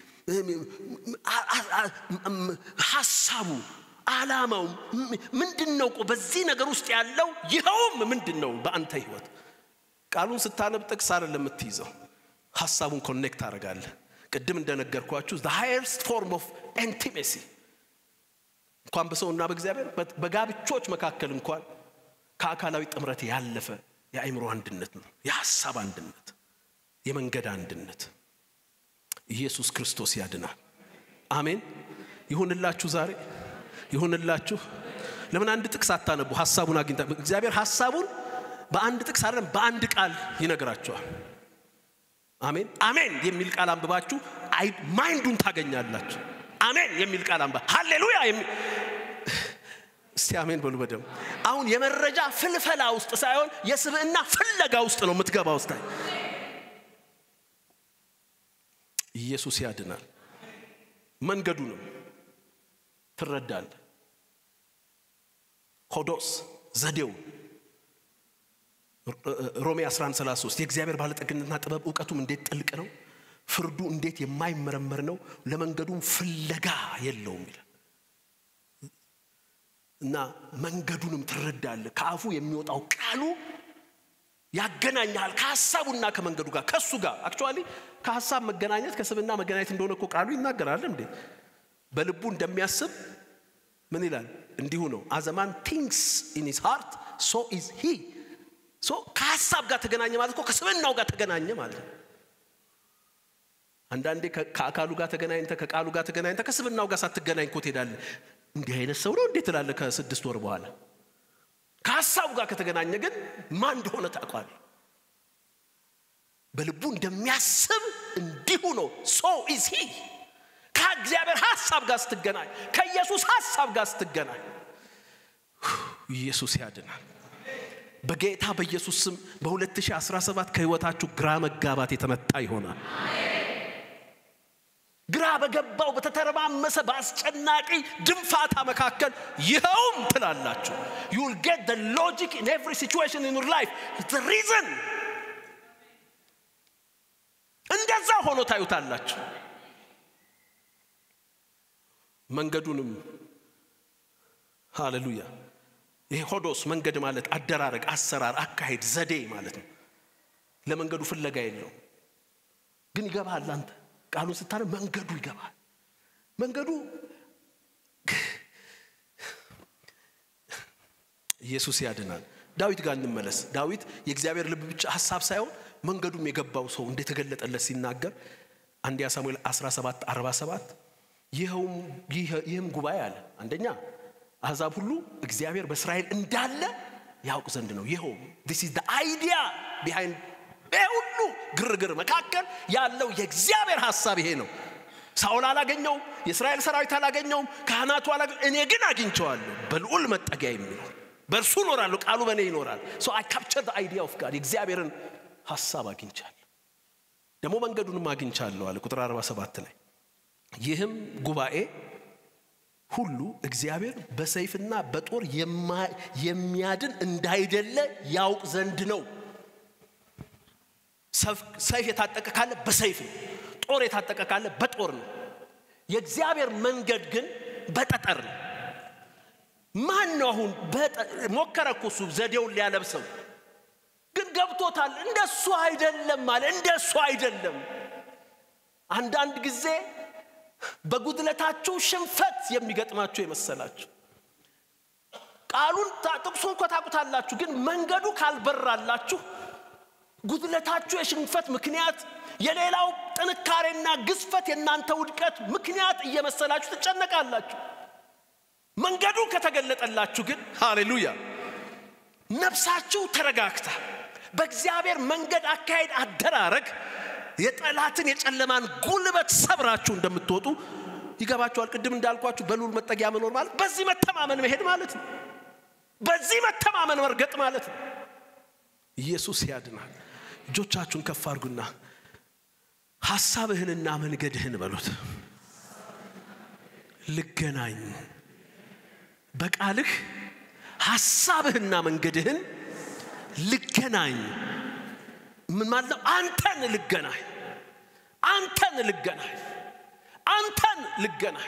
ሀሳቡ አላማው ምንድን ነው? በዚህ ነገር ውስጥ ያለው ይኸውም ምንድን ነው? በአንተ ህይወት ቃሉን ስታነብ ጥቅስ አይደለም የምትይዘው፣ ሀሳቡን ኮኔክት ታደርጋለህ። ቅድም እንደነገርኳችሁ ዘ ሃየርስት ፎርም ኦፍ ኢንቲሜሲ እንኳን በሰውና በእግዚአብሔር በጋብቾች መካከል እንኳን ከአካላዊ ጥምረት ያለፈ የአእምሮ አንድነት ነው፣ የሀሳብ አንድነት የመንገድ አንድነት ኢየሱስ ክርስቶስ ያድናል። አሜን። ይሁንላችሁ፣ ዛሬ ይሁንላችሁ። ለምን አንድ ጥቅስ አታነቡ? ሀሳቡን አግኝታ እግዚአብሔር ሀሳቡን በአንድ ጥቅስ አይደለም በአንድ ቃል ይነግራችኋል። አሜን አሜን የሚል ቃል አንብባችሁ ማይንዱን ታገኛላችሁ። አሜን የሚል ቃል አንባ ሃሌሉያ እስቲ አሜን በሉ በደም አሁን የመረጃ ፍልፈላ ውስጥ ሳይሆን የስብዕና ፍለጋ ውስጥ ነው የምትገባ ውስጥ ኢየሱስ ያድናል። መንገዱንም ትረዳለህ። ሆዶስ ዘዴው ሮሜ 1133 የእግዚአብሔር ባለጠግነትና ጥበብ እውቀቱም እንዴት ጥልቅ ነው፣ ፍርዱ እንዴት የማይመረመር ነው፣ ለመንገዱም ፍለጋ የለውም ይላል እና መንገዱንም ትረዳለህ። ከአፉ የሚወጣው ቃሉ ያገናኛል ከሀሳቡና ከመንገዱ ጋር ከሱ ጋር አክቹዋሊ ከሀሳብ መገናኘት ከስብና መገናኘት እንደሆነ እኮ ቃሉ ይናገራል እንዴ በልቡ እንደሚያስብ ምን ይላል እንዲሁ ነው አዘማን ቲንክስ ኢን ሂዝ ሃርት ሶ ኢዝ ሂ ሶ ከሀሳብ ጋር ተገናኘ ማለት እኮ ከስብናው ጋር ተገናኘ ማለት ነው አንዳንዴ ከአካሉ ጋር ተገናኝተ ከቃሉ ጋር ተገናኝተ ከስብናው ጋር ሳትገናኝ እኮ ትሄዳለህ እንዲህ አይነት ሰው ነው እንዴት ትላለህ ከስድስት ወር በኋላ ከሀሳቡ ጋር ከተገናኘ ግን ማን እንደሆነ ታውቋል በልቡ እንደሚያስብ እንዲሁ ነው ሶ ኢዝ ሂ ከእግዚአብሔር ሀሳብ ጋር ስትገናኝ ከኢየሱስ ሀሳብ ጋር ስትገናኝ ኢየሱስ ያድናል በጌታ በኢየሱስ ስም በ2017 ከህይወታችሁ ግራ መጋባት የተመታ ይሆናል ግራ በገባው በተተረማመሰ በአስጨናቂ ድንፋታ መካከል ይኸውም ትላላችሁ ዩ ዊል ጌት the logic in every situation in your life the reason እንደዛ ሆኖ ታዩታላችሁ መንገዱንም ሃሌሉያ ይሄ ሆዶስ መንገድ ማለት አደራረግ አሰራር አካሄድ ዘዴ ማለት ነው ለመንገዱ ፍለጋ የለው ግን ይገባል አንተ ቃሉን ስታነ መንገዱ ይገባል መንገዱ ኢየሱስ ያድናል ዳዊት ጋር እንመለስ ዳዊት የእግዚአብሔር ልብ ብቻ ሀሳብ ሳይሆን መንገዱም የገባው ሰው እንደተገለጠለት ሲናገር አንደኛ ሳሙኤል 17 47 ይህም ጉባኤ አለ አንደኛ አሕዛብ ሁሉ እግዚአብሔር በእስራኤል እንዳለ ያውቅ ዘንድ ነው ይኸው ዲስ ኢዝ አይዲያ ቢሃይንድ ይሄ ሁሉ ግርግር መካከል ያለው የእግዚአብሔር ሀሳብ ይሄ ነው ሳውል አላገኘውም የእስራኤል ሰራዊት አላገኘውም ካህናቱ አላገ እኔ ግን አግኝቸዋለሁ በልዑል መጠጊያ የሚኖር በእርሱ እኖራለሁ ቃሉ በእኔ ይኖራል ሶ አይ ካፕቸር አይዲያ ኦፍ ጋድ የእግዚአብሔርን ሀሳብ አግኝቻለሁ ደግሞ መንገዱንም አግኝቻለሁ አለ ቁጥር 47 ላይ ይህም ጉባኤ ሁሉ እግዚአብሔር በሰይፍና በጦር የሚያድን እንዳይደለ ያውቅ ዘንድ ነው ሰይፍ የታጠቀ ካለ በሰይፍ ነው ጦር የታጠቀ ካለ በጦር ነው የእግዚአብሔር መንገድ ግን በጠጠር ነው ማን ነው አሁን ሞከረ እኮ እሱ ዘዴውን ሊያለብሰው ግን ገብቶታል እንደሱ አይደለም አለ እንደሱ አይደለም አንዳንድ ጊዜ በጉድለታችሁ ሽንፈት የሚገጥማችሁ የመሰላችሁ ቃሉን ጥቅሱን እኮ ታቁታላችሁ ግን መንገዱ ካልበራላችሁ ጉድለታችሁ የሽንፈት ምክንያት የሌላው ጥንካሬና ግዝፈት የእናንተ ውድቀት ምክንያት እየመሰላችሁ ትጨነቃላችሁ መንገዱ ከተገለጠላችሁ ግን ሃሌሉያ ነፍሳችሁ ተረጋግታ በእግዚአብሔር መንገድ አካሄድ አደራረግ የጠላትን የጨለማን ጉልበት ሰብራችሁ እንደምትወጡ ይገባችኋል ቅድም እንዳልኳችሁ በሉል መጠጊያ መኖር ማለት በዚህ መተማመን መሄድ ማለት ነው በዚህ መተማመን መርገጥ ማለት ነው ኢየሱስ ያድናል እጆቻችሁን ከፍ አድርጉና ሐሳብህንና መንገድህን በሉት ልገናኝ በቃልህ ሐሳብህና መንገድህን ልገናኝ ምን ማለት ነው አንተን ልገናኝ አንተን ልገናኝ አንተን ልገናኝ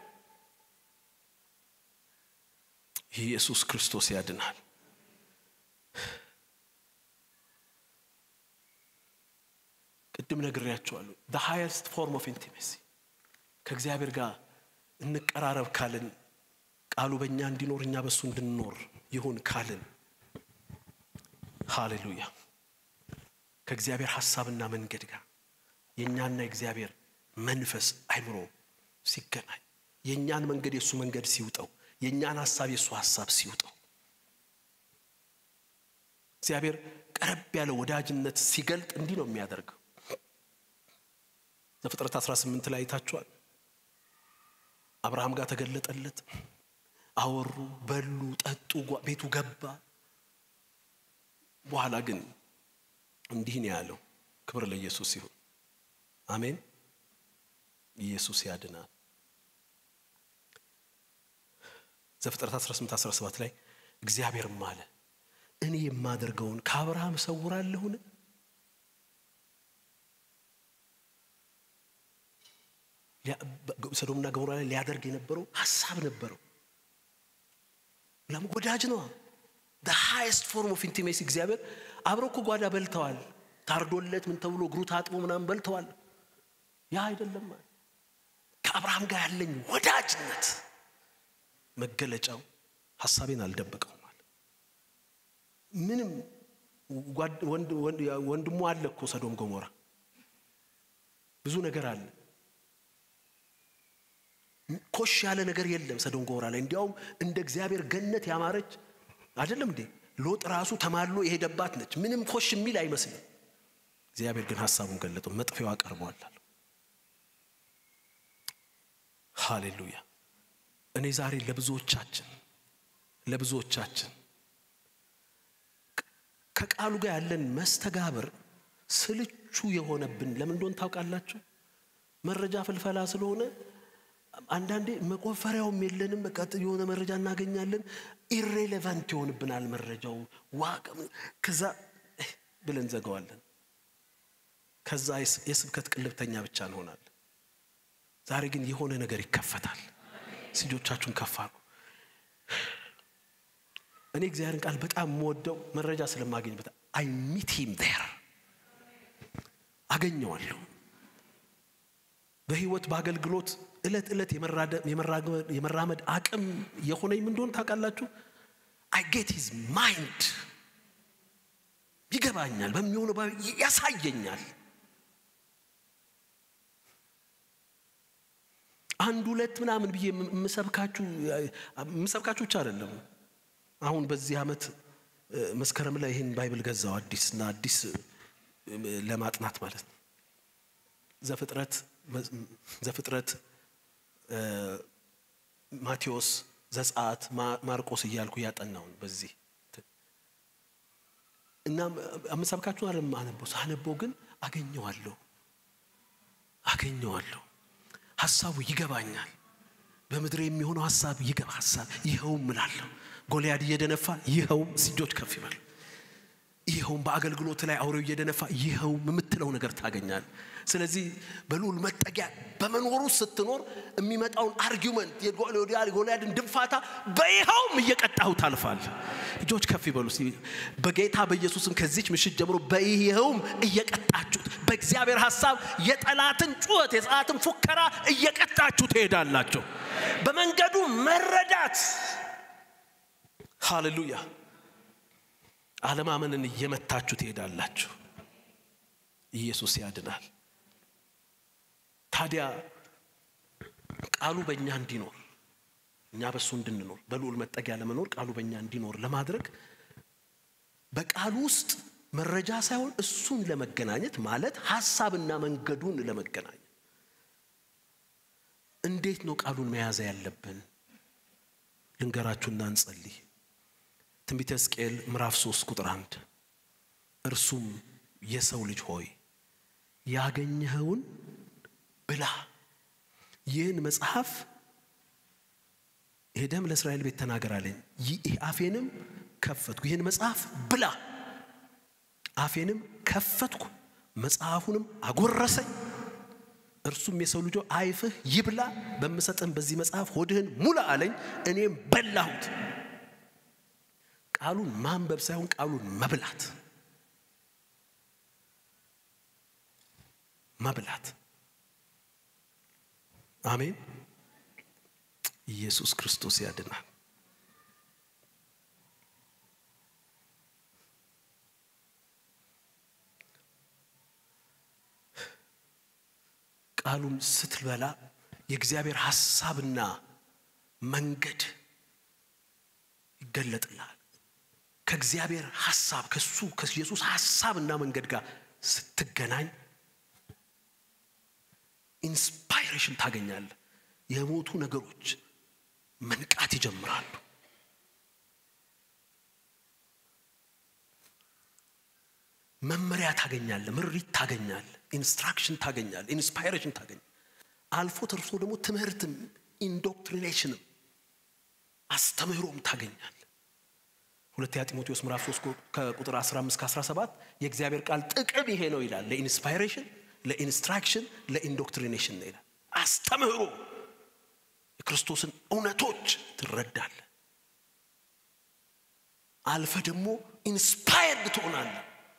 ኢየሱስ ክርስቶስ ያድናል ቅድም ነግሬያቸዋለሁ the highest form of intimacy ከእግዚአብሔር ጋር እንቀራረብ ካልን ቃሉ በእኛ እንዲኖር እኛ በእሱ እንድንኖር ይሁን ካልን ሃሌሉያ ከእግዚአብሔር ሐሳብና መንገድ ጋር የእኛና የእግዚአብሔር መንፈስ አይምሮ ሲገናኝ የእኛን መንገድ የእሱ መንገድ ሲውጠው የእኛን ሐሳብ የእሱ ሐሳብ ሲውጠው እግዚአብሔር ቀረብ ያለ ወዳጅነት ሲገልጥ እንዲህ ነው የሚያደርገው ዘፍጥረት 18 ላይ አይታችኋል አብርሃም ጋር ተገለጠለት አወሩ በሉ ጠጡ ቤቱ ገባ በኋላ ግን እንዲህ ነው ያለው ክብር ለኢየሱስ ይሁን አሜን ኢየሱስ ያድናል ዘፍጥረት 18 17 ላይ እግዚአብሔርም አለ እኔ የማደርገውን ከአብርሃም እሰውራለሁን? ሰዶምና ገሞራ ላይ ሊያደርግ የነበረው ሀሳብ ነበረው። ለም ወዳጅ ነዋ። ሃይስት ፎርም ኦፍ ኢንቲሜሲ እግዚአብሔር አብረው እኮ ጓዳ በልተዋል። ታርዶለት ምን ተብሎ እግሩ ታጥቦ ምናምን በልተዋል። ያ አይደለም ከአብርሃም ጋር ያለኝ ወዳጅነት መገለጫው ሀሳቤን አልደበቀውም አለ። ምንም ወንድሙ አለ እኮ ሰዶም ገሞራ ብዙ ነገር አለ። ኮሽ ያለ ነገር የለም ሰዶም ገሞራ ላይ። እንዲያውም እንደ እግዚአብሔር ገነት ያማረች አይደለም እንዴ? ሎጥ ራሱ ተማሎ የሄደባት ነች። ምንም ኮሽ የሚል አይመስልም። እግዚአብሔር ግን ሀሳቡን ገለጠው፣ መጥፊያዋ ቀርበዋል አለው። ሃሌሉያ። እኔ ዛሬ ለብዙዎቻችን ለብዙዎቻችን ከቃሉ ጋር ያለን መስተጋብር ስልቹ የሆነብን ለምን እንደሆን ታውቃላችሁ? መረጃ ፍልፈላ ስለሆነ አንዳንዴ መቆፈሪያውም የለንም። በቃ የሆነ መረጃ እናገኛለን፣ ኢሬሌቫንት ይሆንብናል መረጃው ዋቅ ከዛ ብለን ዘገዋለን። ከዛ የስብከት ቅልብተኛ ብቻ እንሆናለን። ዛሬ ግን የሆነ ነገር ይከፈታል። እጆቻችሁን ከፍ አድርጉ። እኔ እግዚአብሔርን ቃል በጣም የምወደው መረጃ ስለማገኝበት አይ ሚት ሂም ዜር አገኘዋለሁ። በህይወት በአገልግሎት እለት ዕለት የመራመድ አቅም የሆነኝ ምን እንደሆነ ታውቃላችሁ? አይ ጌት ሂዝ ማይንድ ይገባኛል፣ በሚሆነው ያሳየኛል። አንድ ሁለት ምናምን ብዬ የምሰብካችሁ የምሰብካችሁ ብቻ አይደለም። አሁን በዚህ ዓመት መስከረም ላይ ይህን ባይብል ገዛው አዲስ እና አዲስ ለማጥናት ማለት ነው። ዘፍጥረት ዘፍጥረት ማቴዎስ፣ ዘጸአት፣ ማርቆስ እያልኩ እያጠናውን በዚህ እና አመሰብካችሁ አለ አነበው ሳነበው ግን አገኘዋለሁ አገኘዋለሁ ሀሳቡ ይገባኛል። በምድር የሚሆነው ሀሳብ ይገባ ሀሳብ ይኸውም እላለሁ። ጎልያድ እየደነፋ ይኸውም እጆች ከፍ ይበል። ይኸውም በአገልግሎት ላይ አውሬው እየደነፋ ይኸውም የምትለው ነገር ታገኛል። ስለዚህ በልዑል መጠጊያ በመኖሩ ስትኖር የሚመጣውን አርጊመንት የጎልያድን ድንፋታ በይኸውም እየቀጣሁ ታልፋል። እጆች ከፍ ይበሉ። በጌታ በኢየሱስም ከዚች ምሽት ጀምሮ በይኸውም እየቀጣችሁት በእግዚአብሔር ሀሳብ የጠላትን ጩኸት የጠላትን ፉከራ እየቀጣችሁ ትሄዳላችሁ። በመንገዱ መረዳት ሃሌሉያ አለማመንን እየመታችሁ ትሄዳላችሁ። ኢየሱስ ያድናል። ታዲያ ቃሉ በእኛ እንዲኖር እኛ በእሱ እንድንኖር በልዑል መጠጊያ ለመኖር ቃሉ በእኛ እንዲኖር ለማድረግ በቃሉ ውስጥ መረጃ ሳይሆን እሱን ለመገናኘት ማለት ሀሳብና መንገዱን ለመገናኘት እንዴት ነው ቃሉን መያዝ ያለብን? ልንገራችሁና እንጸልይ። ትንቢተ ሕዝቅኤል ምዕራፍ 3 ቁጥር አንድ እርሱም የሰው ልጅ ሆይ ያገኘኸውን ብላ፣ ይህን መጽሐፍ ሄደም ለእስራኤል ቤት ተናገር አለኝ። አፌንም ከፈትኩ፣ ይህን መጽሐፍ ብላ፣ አፌንም ከፈትኩ፣ መጽሐፉንም አጎረሰኝ። እርሱም የሰው ልጆ አይፍህ ይብላ፣ በምሰጥህም በዚህ መጽሐፍ ሆድህን ሙላ አለኝ። እኔም በላሁት። ቃሉን ማንበብ ሳይሆን ቃሉን መብላት መብላት። አሜን። ኢየሱስ ክርስቶስ ያድናል። ቃሉን ስትበላ የእግዚአብሔር ሐሳብና መንገድ ይገለጥልሃል። ከእግዚአብሔር ሐሳብ ከሱ ከኢየሱስ ሐሳብና መንገድ ጋር ስትገናኝ ኢንስፓይሬሽን ታገኛለህ። የሞቱ ነገሮች መንቃት ይጀምራሉ። መመሪያ ታገኛለህ፣ ምሪት ታገኛለህ፣ ኢንስትራክሽን ታገኛለህ፣ ኢንስፓይሬሽን ታገኛለህ። አልፎ ተርፎ ደግሞ ትምህርትም ኢንዶክትሪኔሽንም አስተምህሮም ታገኛለህ። ሁለተኛ ጢሞቴዎስ ምዕራፍ 3 ከቁጥር 15 ከ17 የእግዚአብሔር ቃል ጥቅም ይሄ ነው ይላል። ለኢንስፓይሬሽን፣ ለኢንስትራክሽን፣ ለኢንዶክትሪኔሽን ነው ይላል። አስተምህሮ የክርስቶስን እውነቶች ትረዳለ። አልፈ ደግሞ ኢንስፓየርድ ትሆናለ።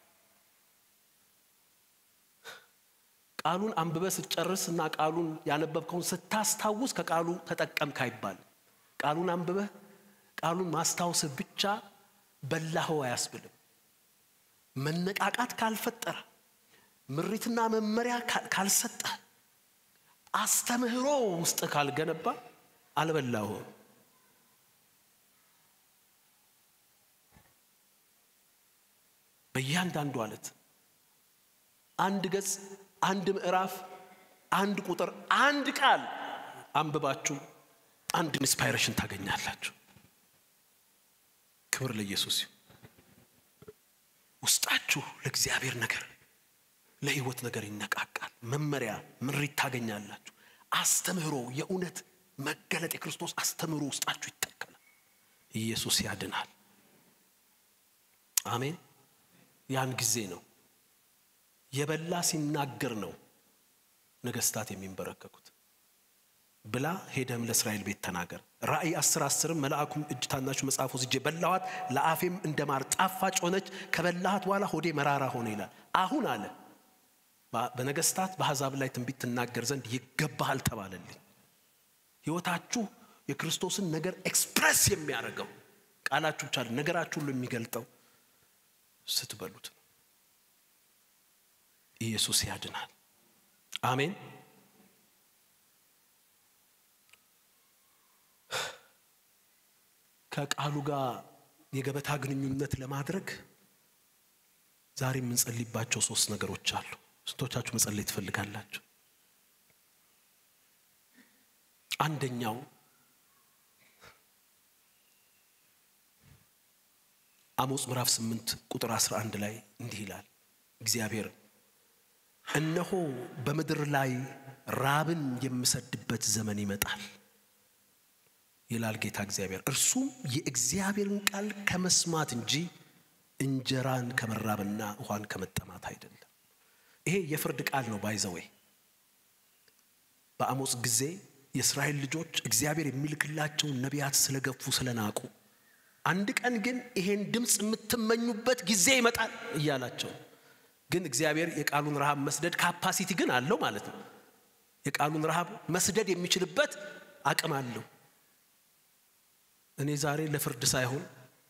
ቃሉን አንብበ ስትጨርስ እና ቃሉን ያነበብከውን ስታስታውስ ከቃሉ ተጠቀምክ አይባልም። ቃሉን አንብበህ ቃሉን ማስታወስህ ብቻ በላኸው አያስብልም። መነቃቃት ካልፈጠረ፣ ምሪትና መመሪያ ካልሰጠ፣ አስተምህሮ ውስጥ ካልገነባ አልበላሁም። በእያንዳንዱ አለት አንድ ገጽ፣ አንድ ምዕራፍ፣ አንድ ቁጥር፣ አንድ ቃል አንብባችሁ አንድ ኢንስፓይሬሽን ታገኛላችሁ። ክብር ለኢየሱስ። ውስጣችሁ ለእግዚአብሔር ነገር ለሕይወት ነገር ይነቃቃል። መመሪያ ምሪት ታገኛላችሁ። አስተምህሮ የእውነት መገለጥ የክርስቶስ አስተምህሮ ውስጣችሁ ይተከላል። ኢየሱስ ያድናል። አሜን። ያን ጊዜ ነው የበላ ሲናገር ነው ነገስታት የሚንበረከኩት። ብላ ሄደም ለእስራኤል ቤት ተናገር። ራእይ አስር አስርም መልአኩም እጅ ታናሹ መጽሐፍ ወስጄ በላኋት፣ ለአፌም እንደ ማር ጣፋጭ ሆነች፣ ከበላሃት በኋላ ሆዴ መራራ ሆነ ይላል። አሁን አለ በነገስታት በአሕዛብ ላይ ትንቢት ትናገር ዘንድ ይገባሃል ተባለልኝ። ሕይወታችሁ የክርስቶስን ነገር ኤክስፕሬስ የሚያደርገው ቃላችሁ ብቻ ነገራችሁ ሁሉ የሚገልጠው ስትበሉት ነው። ኢየሱስ ያድናል። አሜን። ከቃሉ ጋር የገበታ ግንኙነት ለማድረግ ዛሬ የምንጸልይባቸው ሶስት ነገሮች አሉ። ስንቶቻችሁ መጸለይ ትፈልጋላችሁ? አንደኛው አሞጽ ምዕራፍ 8 ቁጥር 11 ላይ እንዲህ ይላል እግዚአብሔር እነሆ በምድር ላይ ራብን የምሰድበት ዘመን ይመጣል ይላል ጌታ እግዚአብሔር። እርሱም የእግዚአብሔርን ቃል ከመስማት እንጂ እንጀራን ከመራብና ውሃን ከመጠማት አይደለም። ይሄ የፍርድ ቃል ነው። ባይዘዌ በአሞጽ ጊዜ የእስራኤል ልጆች እግዚአብሔር የሚልክላቸውን ነቢያት ስለገፉ ስለናቁ፣ አንድ ቀን ግን ይሄን ድምፅ የምትመኙበት ጊዜ ይመጣል እያላቸው ግን እግዚአብሔር የቃሉን ረሃብ መስደድ ካፓሲቲ ግን አለው ማለት ነው። የቃሉን ረሃብ መስደድ የሚችልበት አቅም አለው። እኔ ዛሬ ለፍርድ ሳይሆን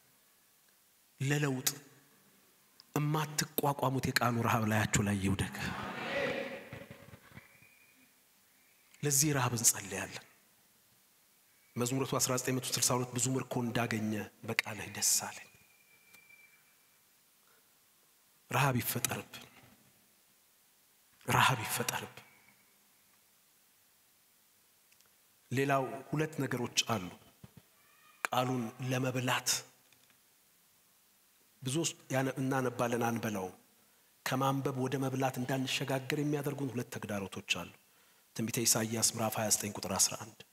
ለለውጥ እማትቋቋሙት የቃሉ ረሃብ ላያችሁ ላይ ይውደቅ። ለዚህ ረሃብ እንጸልያለን። መዝሙረቱ 1962 ብዙ ምርኮ እንዳገኘ በቃልህ ደስ አለኝ። ረሃብ ይፈጠርብን፣ ረሃብ ይፈጠርብን። ሌላው ሁለት ነገሮች አሉ ቃሉን ለመብላት ብዙ እናነባለን አንበላውም። ከማንበብ ወደ መብላት እንዳንሸጋገር የሚያደርጉን ሁለት ተግዳሮቶች አሉ። ትንቢተ ኢሳይያስ ምዕራፍ 29 ቁጥር 11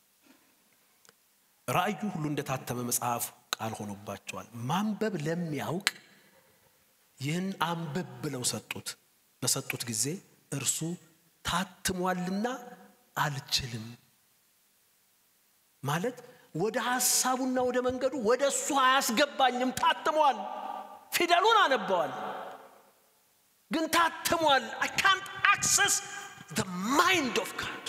ራእዩ ሁሉ እንደታተመ መጽሐፍ ቃል ሆኖባቸዋል። ማንበብ ለሚያውቅ ይህን አንብብ ብለው ሰጡት። በሰጡት ጊዜ እርሱ ታትሟልና አልችልም ማለት ወደ ሐሳቡና ወደ መንገዱ ወደ እሱ አያስገባኝም። ታትሟል። ፊደሉን አነበዋል፣ ግን ታትሟል። አይ ካንት አክሰስ ዘ ማይንድ ኦፍ ጋድ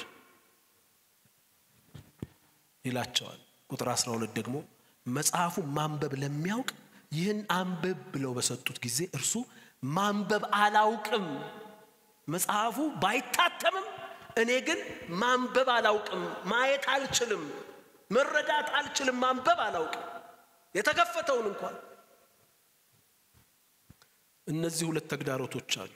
ይላቸዋል። ቁጥር 12 ደግሞ መጽሐፉ ማንበብ ለሚያውቅ ይህን አንብብ ብለው በሰጡት ጊዜ እርሱ ማንበብ አላውቅም፣ መጽሐፉ ባይታተምም እኔ ግን ማንበብ አላውቅም፣ ማየት አልችልም፣ መረዳት አልችልም፣ ማንበብ አላውቅም። የተከፈተውን እንኳን እነዚህ ሁለት ተግዳሮቶች አሉ።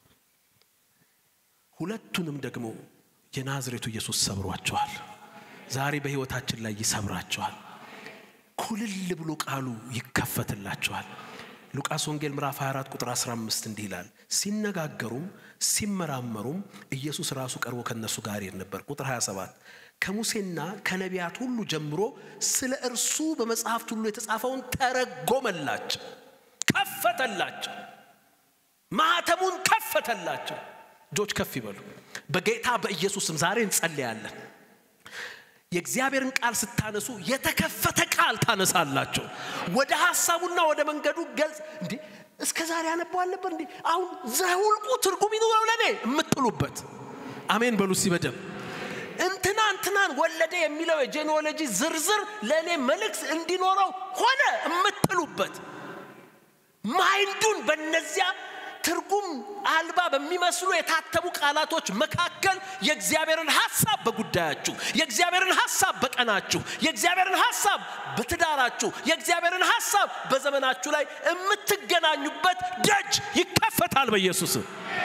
ሁለቱንም ደግሞ የናዝሬቱ ኢየሱስ ሰብሯቸዋል። ዛሬ በሕይወታችን ላይ ይሰብራቸዋል። ኩልል ብሎ ቃሉ ይከፈትላቸዋል። ሉቃስ ወንጌል ምዕራፍ 24 ቁጥር 15 እንዲህ ይላል፣ ሲነጋገሩም ሲመራመሩም ኢየሱስ ራሱ ቀርቦ ከነሱ ጋር ይሄድ ነበር። ቁጥር 27 ከሙሴና ከነቢያት ሁሉ ጀምሮ ስለ እርሱ በመጽሐፍት ሁሉ የተጻፈውን ተረጎመላቸው፣ ከፈተላቸው፣ ማኅተሙን ከፈተላቸው። እጆች ከፍ ይበሉ። በጌታ በኢየሱስም ዛሬ እንጸልያለን። የእግዚአብሔርን ቃል ስታነሱ የተከፈተ ቃል ታነሳላቸው። ወደ ሀሳቡና ወደ መንገዱ ገልጽ እንዲህ እስከ ዛሬ ያነባዋል ነበር እንዲህ አሁን ዘሁልቁ ትርጉም ይኑረው ለእኔ የምትሉበት አሜን በሉ እስቲ በደምብ እንትና እንትናን ወለደ የሚለው የጄኔኦሎጂ ዝርዝር ለእኔ መልእክት እንዲኖረው ሆነ የምትሉበት ማይንዱን በእነዚያ ትርጉም አልባ በሚመስሉ የታተሙ ቃላቶች መካከል የእግዚአብሔርን ሐሳብ በጉዳያችሁ፣ የእግዚአብሔርን ሐሳብ በቀናችሁ፣ የእግዚአብሔርን ሐሳብ በትዳራችሁ፣ የእግዚአብሔርን ሐሳብ በዘመናችሁ ላይ የምትገናኙበት ደጅ ይከፈታል በኢየሱስ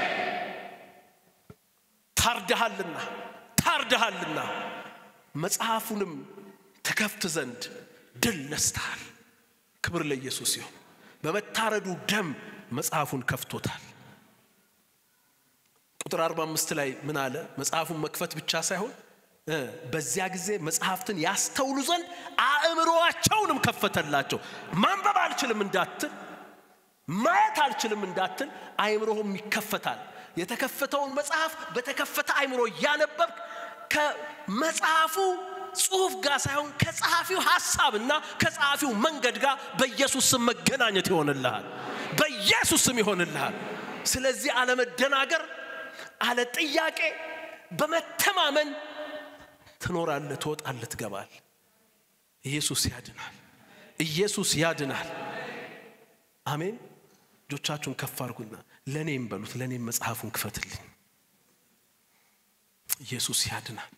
ታርደሃልና ታርደሃልና መጽሐፉንም ተከፍት ዘንድ ድል ነስተሃል። ክብር ለኢየሱስ ይሁን። በመታረዱ ደም መጽሐፉን ከፍቶታል። ቁጥር 45 ላይ ምን አለ? መጽሐፉን መክፈት ብቻ ሳይሆን በዚያ ጊዜ መጽሐፍትን ያስተውሉ ዘንድ አእምሮአቸውንም ከፈተላቸው። ማንበብ አልችልም እንዳትል፣ ማየት አልችልም እንዳትል፣ አእምሮህም ይከፈታል። የተከፈተውን መጽሐፍ በተከፈተ አእምሮ እያነበብክ ከመጽሐፉ ጽሑፍ ጋር ሳይሆን ከጸሐፊው ሐሳብና ከጸሐፊው መንገድ ጋር በኢየሱስ ስም መገናኘት ይሆንልሃል። በኢየሱስ ስም ይሆንልሃል። ስለዚህ አለመደናገር፣ አለ ጥያቄ በመተማመን ትኖራለህ፣ ትወጣለህ፣ ትገባል። ኢየሱስ ያድናል። ኢየሱስ ያድናል። አሜን። እጆቻችሁን ከፍ አድርጉና ለእኔም በሉት፣ ለእኔም መጽሐፉን ክፈትልኝ። ኢየሱስ ያድናል።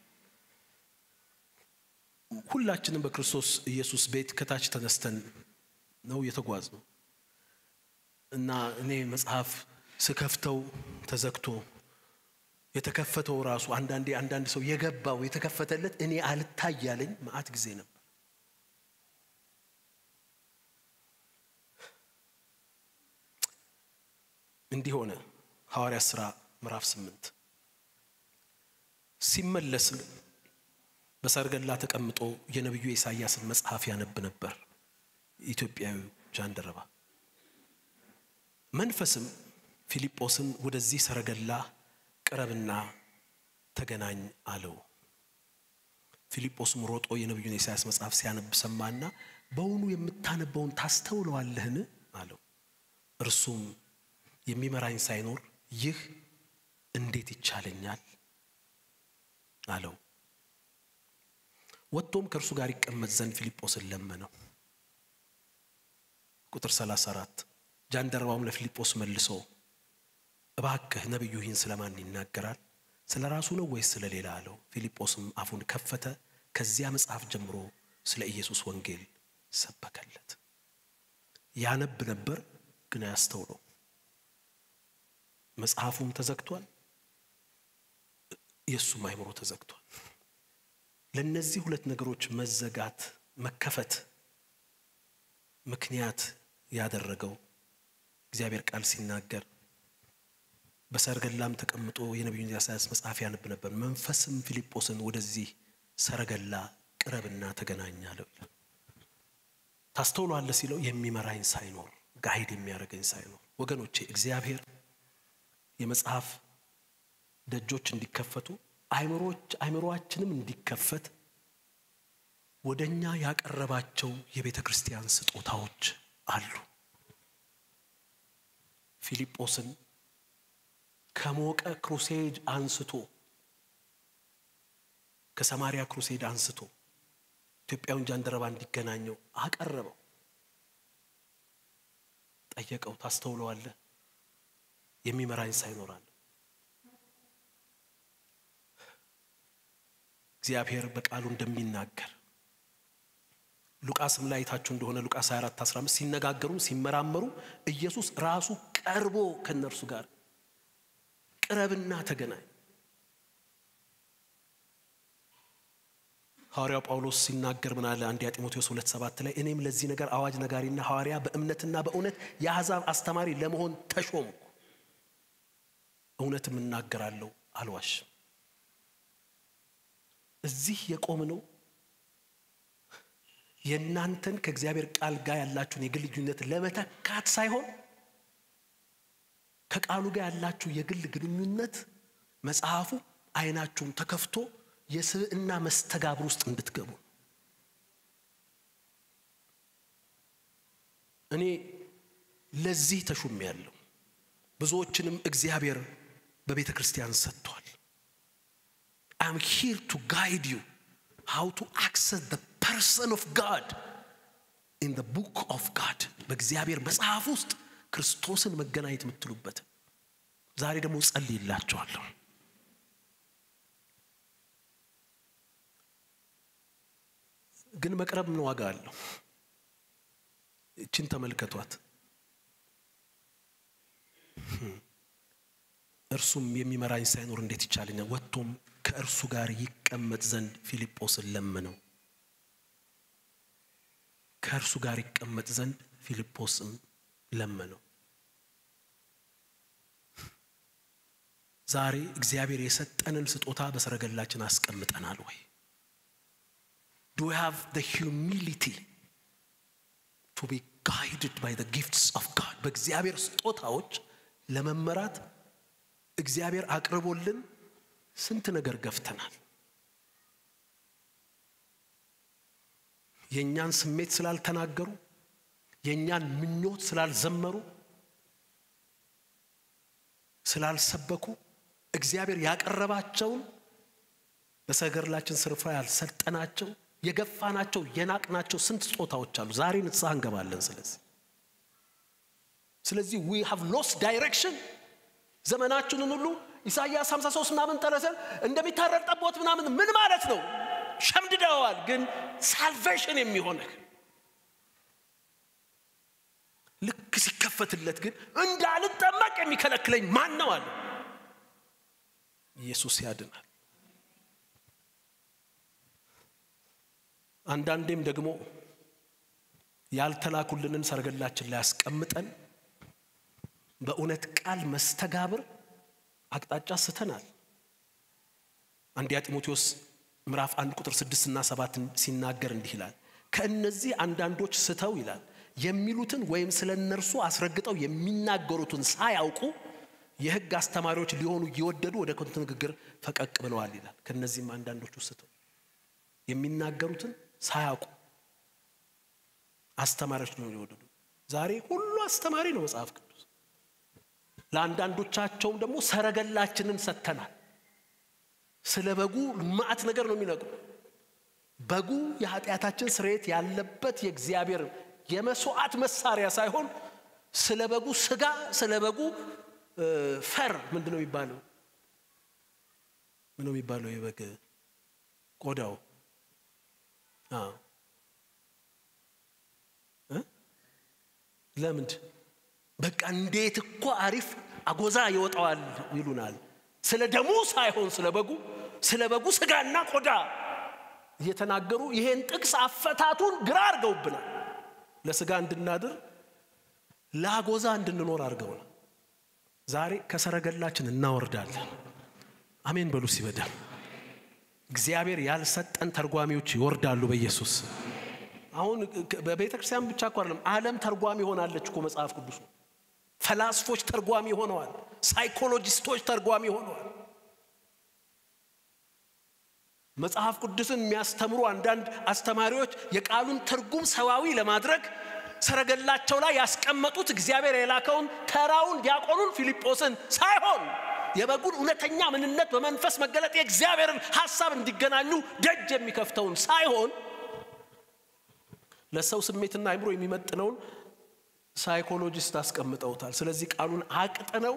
ሁላችንም በክርስቶስ ኢየሱስ ቤት ከታች ተነስተን ነው የተጓዝ ነው እና እኔ መጽሐፍ ስከፍተው ተዘግቶ የተከፈተው ራሱ አንዳንዴ አንዳንድ ሰው የገባው የተከፈተለት እኔ አልታይ ያለኝ መዓት ጊዜ ነበር። እንዲህ ሆነ። ሐዋርያት ሥራ ምዕራፍ ስምንት ሲመለስም በሰርገላ ተቀምጦ የነቢዩ ኢሳይያስን መጽሐፍ ያነብ ነበር። ኢትዮጵያዊ ጃንደረባ መንፈስም ፊልጶስን ወደዚህ ሰረገላ ቅረብና ተገናኝ አለው። ፊልጶስም ሮጦ የነቢዩን የኢሳያስ መጽሐፍ ሲያነብ ሰማና በውኑ የምታነበውን ታስተውለዋለህን? አለው። እርሱም የሚመራኝ ሳይኖር ይህ እንዴት ይቻለኛል? አለው። ወጥቶም ከእርሱ ጋር ይቀመጥ ዘንድ ፊልጶስን ለመነው። ቁጥር 34 ጃንደረባውም ለፊልጶስ መልሶ እባክህ ነቢዩ ይህን ስለማን ይናገራል? ስለ ራሱ ነው ወይስ ስለ ሌላ አለው። ፊልጶስም አፉን ከፈተ። ከዚያ መጽሐፍ ጀምሮ ስለ ኢየሱስ ወንጌል ሰበከለት። ያነብ ነበር፣ ግን አያስተውለው። መጽሐፉም ተዘግቷል፣ የእሱም አይምሮ ተዘግቷል። ለእነዚህ ሁለት ነገሮች መዘጋት መከፈት ምክንያት ያደረገው እግዚአብሔር ቃል ሲናገር በሰረገላም ተቀምጦ የነቢዩን ኢሳያስ መጽሐፍ ያነብ ነበር። መንፈስም ፊልጶስን ወደዚህ ሰረገላ ቅረብና ተገናኝ አለው ይላል። ታስተውሏለህ ሲለው የሚመራኝ ሳይኖር ጋይድ የሚያደርገኝ ሳይኖር። ወገኖቼ እግዚአብሔር የመጽሐፍ ደጆች እንዲከፈቱ አይምሮአችንም እንዲከፈት ወደ እኛ ያቀረባቸው የቤተ ክርስቲያን ስጦታዎች አሉ። ፊልጶስን ከሞቀ ክሩሴድ አንስቶ ከሰማሪያ ክሩሴድ አንስቶ ኢትዮጵያውን ጃንደረባ እንዲገናኘው አቀረበው። ጠየቀው፣ ታስተውለዋለህ? የሚመራኝ ሳይኖራል እግዚአብሔር በቃሉ እንደሚናገር ሉቃስም ላይ አይታችሁ እንደሆነ ሉቃስ 24 15 ሲነጋገሩ ሲመራመሩ ኢየሱስ ራሱ ቀርቦ ከነርሱ ጋር ቅረብና ተገናኝ። ሐዋርያው ጳውሎስ ሲናገር ምን አለ? አንደኛ ጢሞቴዎስ ሁለት ሰባት ላይ እኔም ለዚህ ነገር አዋጅ ነጋሪና ሐዋርያ በእምነትና በእውነት የአሕዛብ አስተማሪ ለመሆን ተሾምኩ፣ እውነትም እናገራለሁ አልዋሽም። እዚህ የቆምነው የእናንተን ከእግዚአብሔር ቃል ጋር ያላችሁን የግል ግንኙነት ለመተካት ሳይሆን ከቃሉ ጋር ያላችሁ የግል ግንኙነት መጽሐፉ አይናችሁም ተከፍቶ የስብዕና መስተጋብር ውስጥ እንድትገቡ እኔ ለዚህ ተሹሜ ያለው ብዙዎችንም እግዚአብሔር በቤተ ክርስቲያን ሰጥቷል። አም ሂር ቱ ጋይድ ዩ ሃው ቱ አክሰስ ዘ ፐርሰን ኦፍ ጋድ ኢን ዘ ቡክ ኦፍ ጋድ በእግዚአብሔር መጽሐፍ ውስጥ ክርስቶስን መገናኘት የምትሉበት ዛሬ ደግሞ ጸልይላቸዋለሁ። ግን መቅረብ ምን ዋጋ አለው? እችን ተመልከቷት። እርሱም የሚመራኝ ሳይኖር እንዴት ይቻለኛል? ወጥቶም ከእርሱ ጋር ይቀመጥ ዘንድ ፊልጶስን ለመነው። ከእርሱ ጋር ይቀመጥ ዘንድ ፊልጶስም ለመነው። ዛሬ እግዚአብሔር የሰጠንን ስጦታ በሰረገላችን አስቀምጠናል ወይ? ዱ we have the humility to be guided by the gifts of God በእግዚአብሔር ስጦታዎች ለመመራት እግዚአብሔር አቅርቦልን ስንት ነገር ገፍተናል። የእኛን ስሜት ስላልተናገሩ፣ የእኛን ምኞት ስላልዘመሩ፣ ስላልሰበኩ እግዚአብሔር ያቀረባቸውን በሰገርላችን ስፍራ ያልሰጠናቸው የገፋናቸው የናቅናቸው ስንት ስጦታዎች አሉ። ዛሬ ንስሐ እንገባለን። ስለዚህ ስለዚህ ዊ ሃቭ ሎስ ዳይሬክሽን ዘመናችንን ሁሉ ኢሳይያስ 53 ምናምን ጠረሰን እንደሚታረድ ጠቦት ምናምን ምን ማለት ነው? ሸምድደዋል። ግን ሳልቬሽን የሚሆንህ ልክ ሲከፈትለት ግን እንዳልጠመቅ የሚከለክለኝ ማን ነው አለ። ኢየሱስ ያድናል። አንዳንዴም ደግሞ ያልተላኩልንን ሰርገላችን ላይ ያስቀምጠን በእውነት ቃል መስተጋብር አቅጣጫ ስተናል። አንደኛ ጢሞቴዎስ ምዕራፍ አንድ ቁጥር ስድስት እና ሰባትን ሲናገር እንዲህ ይላል፣ ከእነዚህ አንዳንዶች ስተው ይላል የሚሉትን ወይም ስለ እነርሱ አስረግጠው የሚናገሩትን ሳያውቁ የሕግ አስተማሪዎች ሊሆኑ እየወደዱ ወደ ከንቱ ንግግር ፈቀቅ ብለዋል ይላል። ከእነዚህም አንዳንዶቹ ስተው የሚናገሩትን ሳያውቁ አስተማሪዎች ሊሆኑ እየወደዱ ዛሬ ሁሉ አስተማሪ ነው መጽሐፍ ቅዱስ። ለአንዳንዶቻቸውም ደግሞ ሰረገላችንን ሰጥተናል። ስለ በጉ ማዕት ነገር ነው የሚነግሩ። በጉ የኃጢአታችን ስርየት ያለበት የእግዚአብሔር የመስዋዕት መሳሪያ ሳይሆን ስለ በጉ ስጋ፣ ስለ በጉ ፈር ምንድን ነው የሚባለው? ምን ነው የሚባለው? የበግ ቆዳው ለምንድ በቃ እንዴት እኮ አሪፍ አጎዛ ይወጣዋል ይሉናል። ስለ ደሙ ሳይሆን ስለ በጉ ስለ በጉ ስጋና ቆዳ እየተናገሩ ይሄን ጥቅስ አፈታቱን ግራ አድርገውብናል። ለስጋ እንድናድር ለአጎዛ እንድንኖር አድርገውናል። ዛሬ ከሰረገላችን እናወርዳለን። አሜን በሉ ሲበደል እግዚአብሔር ያልሰጠን ተርጓሚዎች ይወርዳሉ በኢየሱስ አሁን በቤተ ክርስቲያን ብቻ እኮ አይደለም፣ ዓለም ተርጓሚ ሆናለች እኮ መጽሐፍ ቅዱስ ነው። ፈላስፎች ተርጓሚ ሆነዋል። ሳይኮሎጂስቶች ተርጓሚ ሆነዋል። መጽሐፍ ቅዱስን የሚያስተምሩ አንዳንድ አስተማሪዎች የቃሉን ትርጉም ሰዋዊ ለማድረግ ሰረገላቸው ላይ ያስቀመጡት እግዚአብሔር የላከውን ተራውን ዲያቆኑን ፊልጶስን ሳይሆን የበጉን እውነተኛ ምንነት በመንፈስ መገለጥ የእግዚአብሔርን ሐሳብ እንዲገናኙ ደጅ የሚከፍተውን ሳይሆን ለሰው ስሜትና አይምሮ የሚመጥነውን ሳይኮሎጂስት አስቀምጠውታል። ስለዚህ ቃሉን አቅጥነው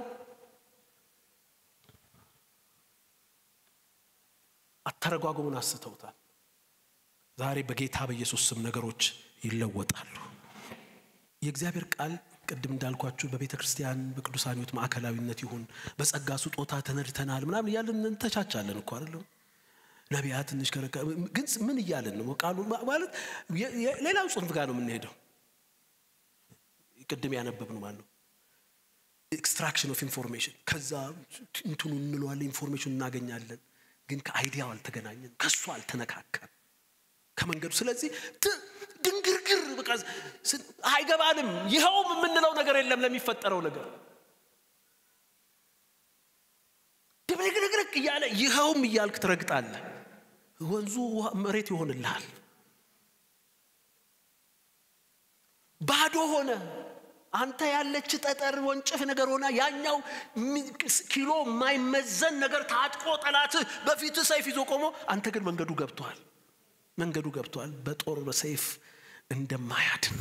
አተረጓጉሙን አስተውታል። ዛሬ በጌታ በኢየሱስ ስም ነገሮች ይለወጣሉ። የእግዚአብሔር ቃል ቅድም እንዳልኳችሁ በቤተ ክርስቲያን በቅዱሳን ሕይወት ማዕከላዊነት ይሁን በጸጋ ስጦታ ተነድተናል ምናምን እያለን እንተቻቻለን እኮ አይደለም። ነቢያት ትንሽ ከረካ ግን ምን እያለን ነው? ቃሉ ማለት ሌላው ጽንፍ ጋር ነው የምንሄደው። ቅድም ያነበብነው ማለት ነው ኤክስትራክሽን ኦፍ ኢንፎርሜሽን። ከዛ እንትኑ እንለዋለን ኢንፎርሜሽን እናገኛለን፣ ግን ከአይዲያው አልተገናኘን፣ ከእሱ አልተነካከም ከመንገዱ። ስለዚህ ድንግርግር በቃ አይገባንም። ይኸውም የምንለው ነገር የለም ለሚፈጠረው ነገር ድብልቅልቅልቅ እያለ ይኸውም እያልክ ትረግጣለህ። ወንዙ መሬት ይሆንልሃል። ባዶ ሆነ። አንተ ያለች ጠጠር ወንጭፍ ነገር ሆና ያኛው ኪሎ የማይመዘን ነገር ታጥቆ ጠላትህ በፊት ሰይፍ ይዞ ቆሞ፣ አንተ ግን መንገዱ ገብቷል። መንገዱ ገብቷል። በጦር በሰይፍ እንደማያድን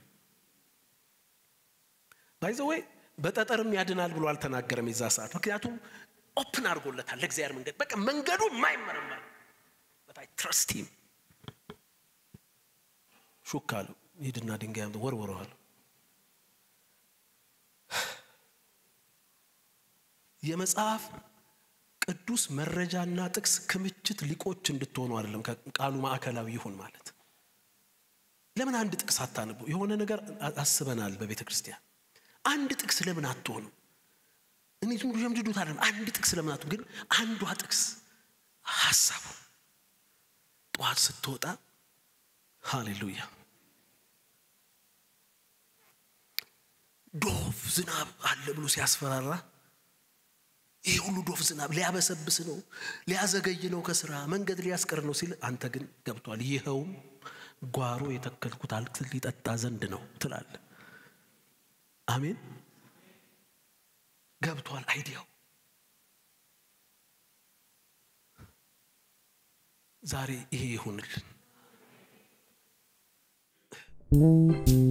ባይዘወይ በጠጠርም ያድናል ብሎ አልተናገረም የዛ ሰዓት። ምክንያቱም ኦፕን አድርጎለታል ለእግዚአብሔር መንገድ። በቃ መንገዱ የማይመረመር በታይ ትረስቲም ሹክ አለው። ሂድና ድንጋይ ወርወረዋል። የመጽሐፍ ቅዱስ መረጃና ጥቅስ ክምችት ሊቆች እንድትሆኑ አይደለም፣ ቃሉ ማዕከላዊ ይሁን ማለት። ለምን አንድ ጥቅስ አታነቡ? የሆነ ነገር አስበናል በቤተ ክርስቲያን። አንድ ጥቅስ ለምን አትሆኑ? እኔ ዝም ብሎ ሸምድዶት አይደለም። አንድ ጥቅስ ለምን አትሆኑ? ግን አንዷ ጥቅስ ሀሳቡ ጠዋት ስትወጣ ሃሌሉያ ዶፍ ዝናብ አለ ብሎ ሲያስፈራራ ይህ ሁሉ ዶፍ ዝናብ ሊያበሰብስ ነው፣ ሊያዘገይ ነው፣ ከስራ መንገድ ሊያስቀር ነው ሲል አንተ ግን ገብቷል። ይኸውም ጓሮ የተከልኩት አትክልት ሊጠጣ ዘንድ ነው ትላለ። አሜን። ገብቷል አይዲያው። ዛሬ ይሄ ይሁንልን።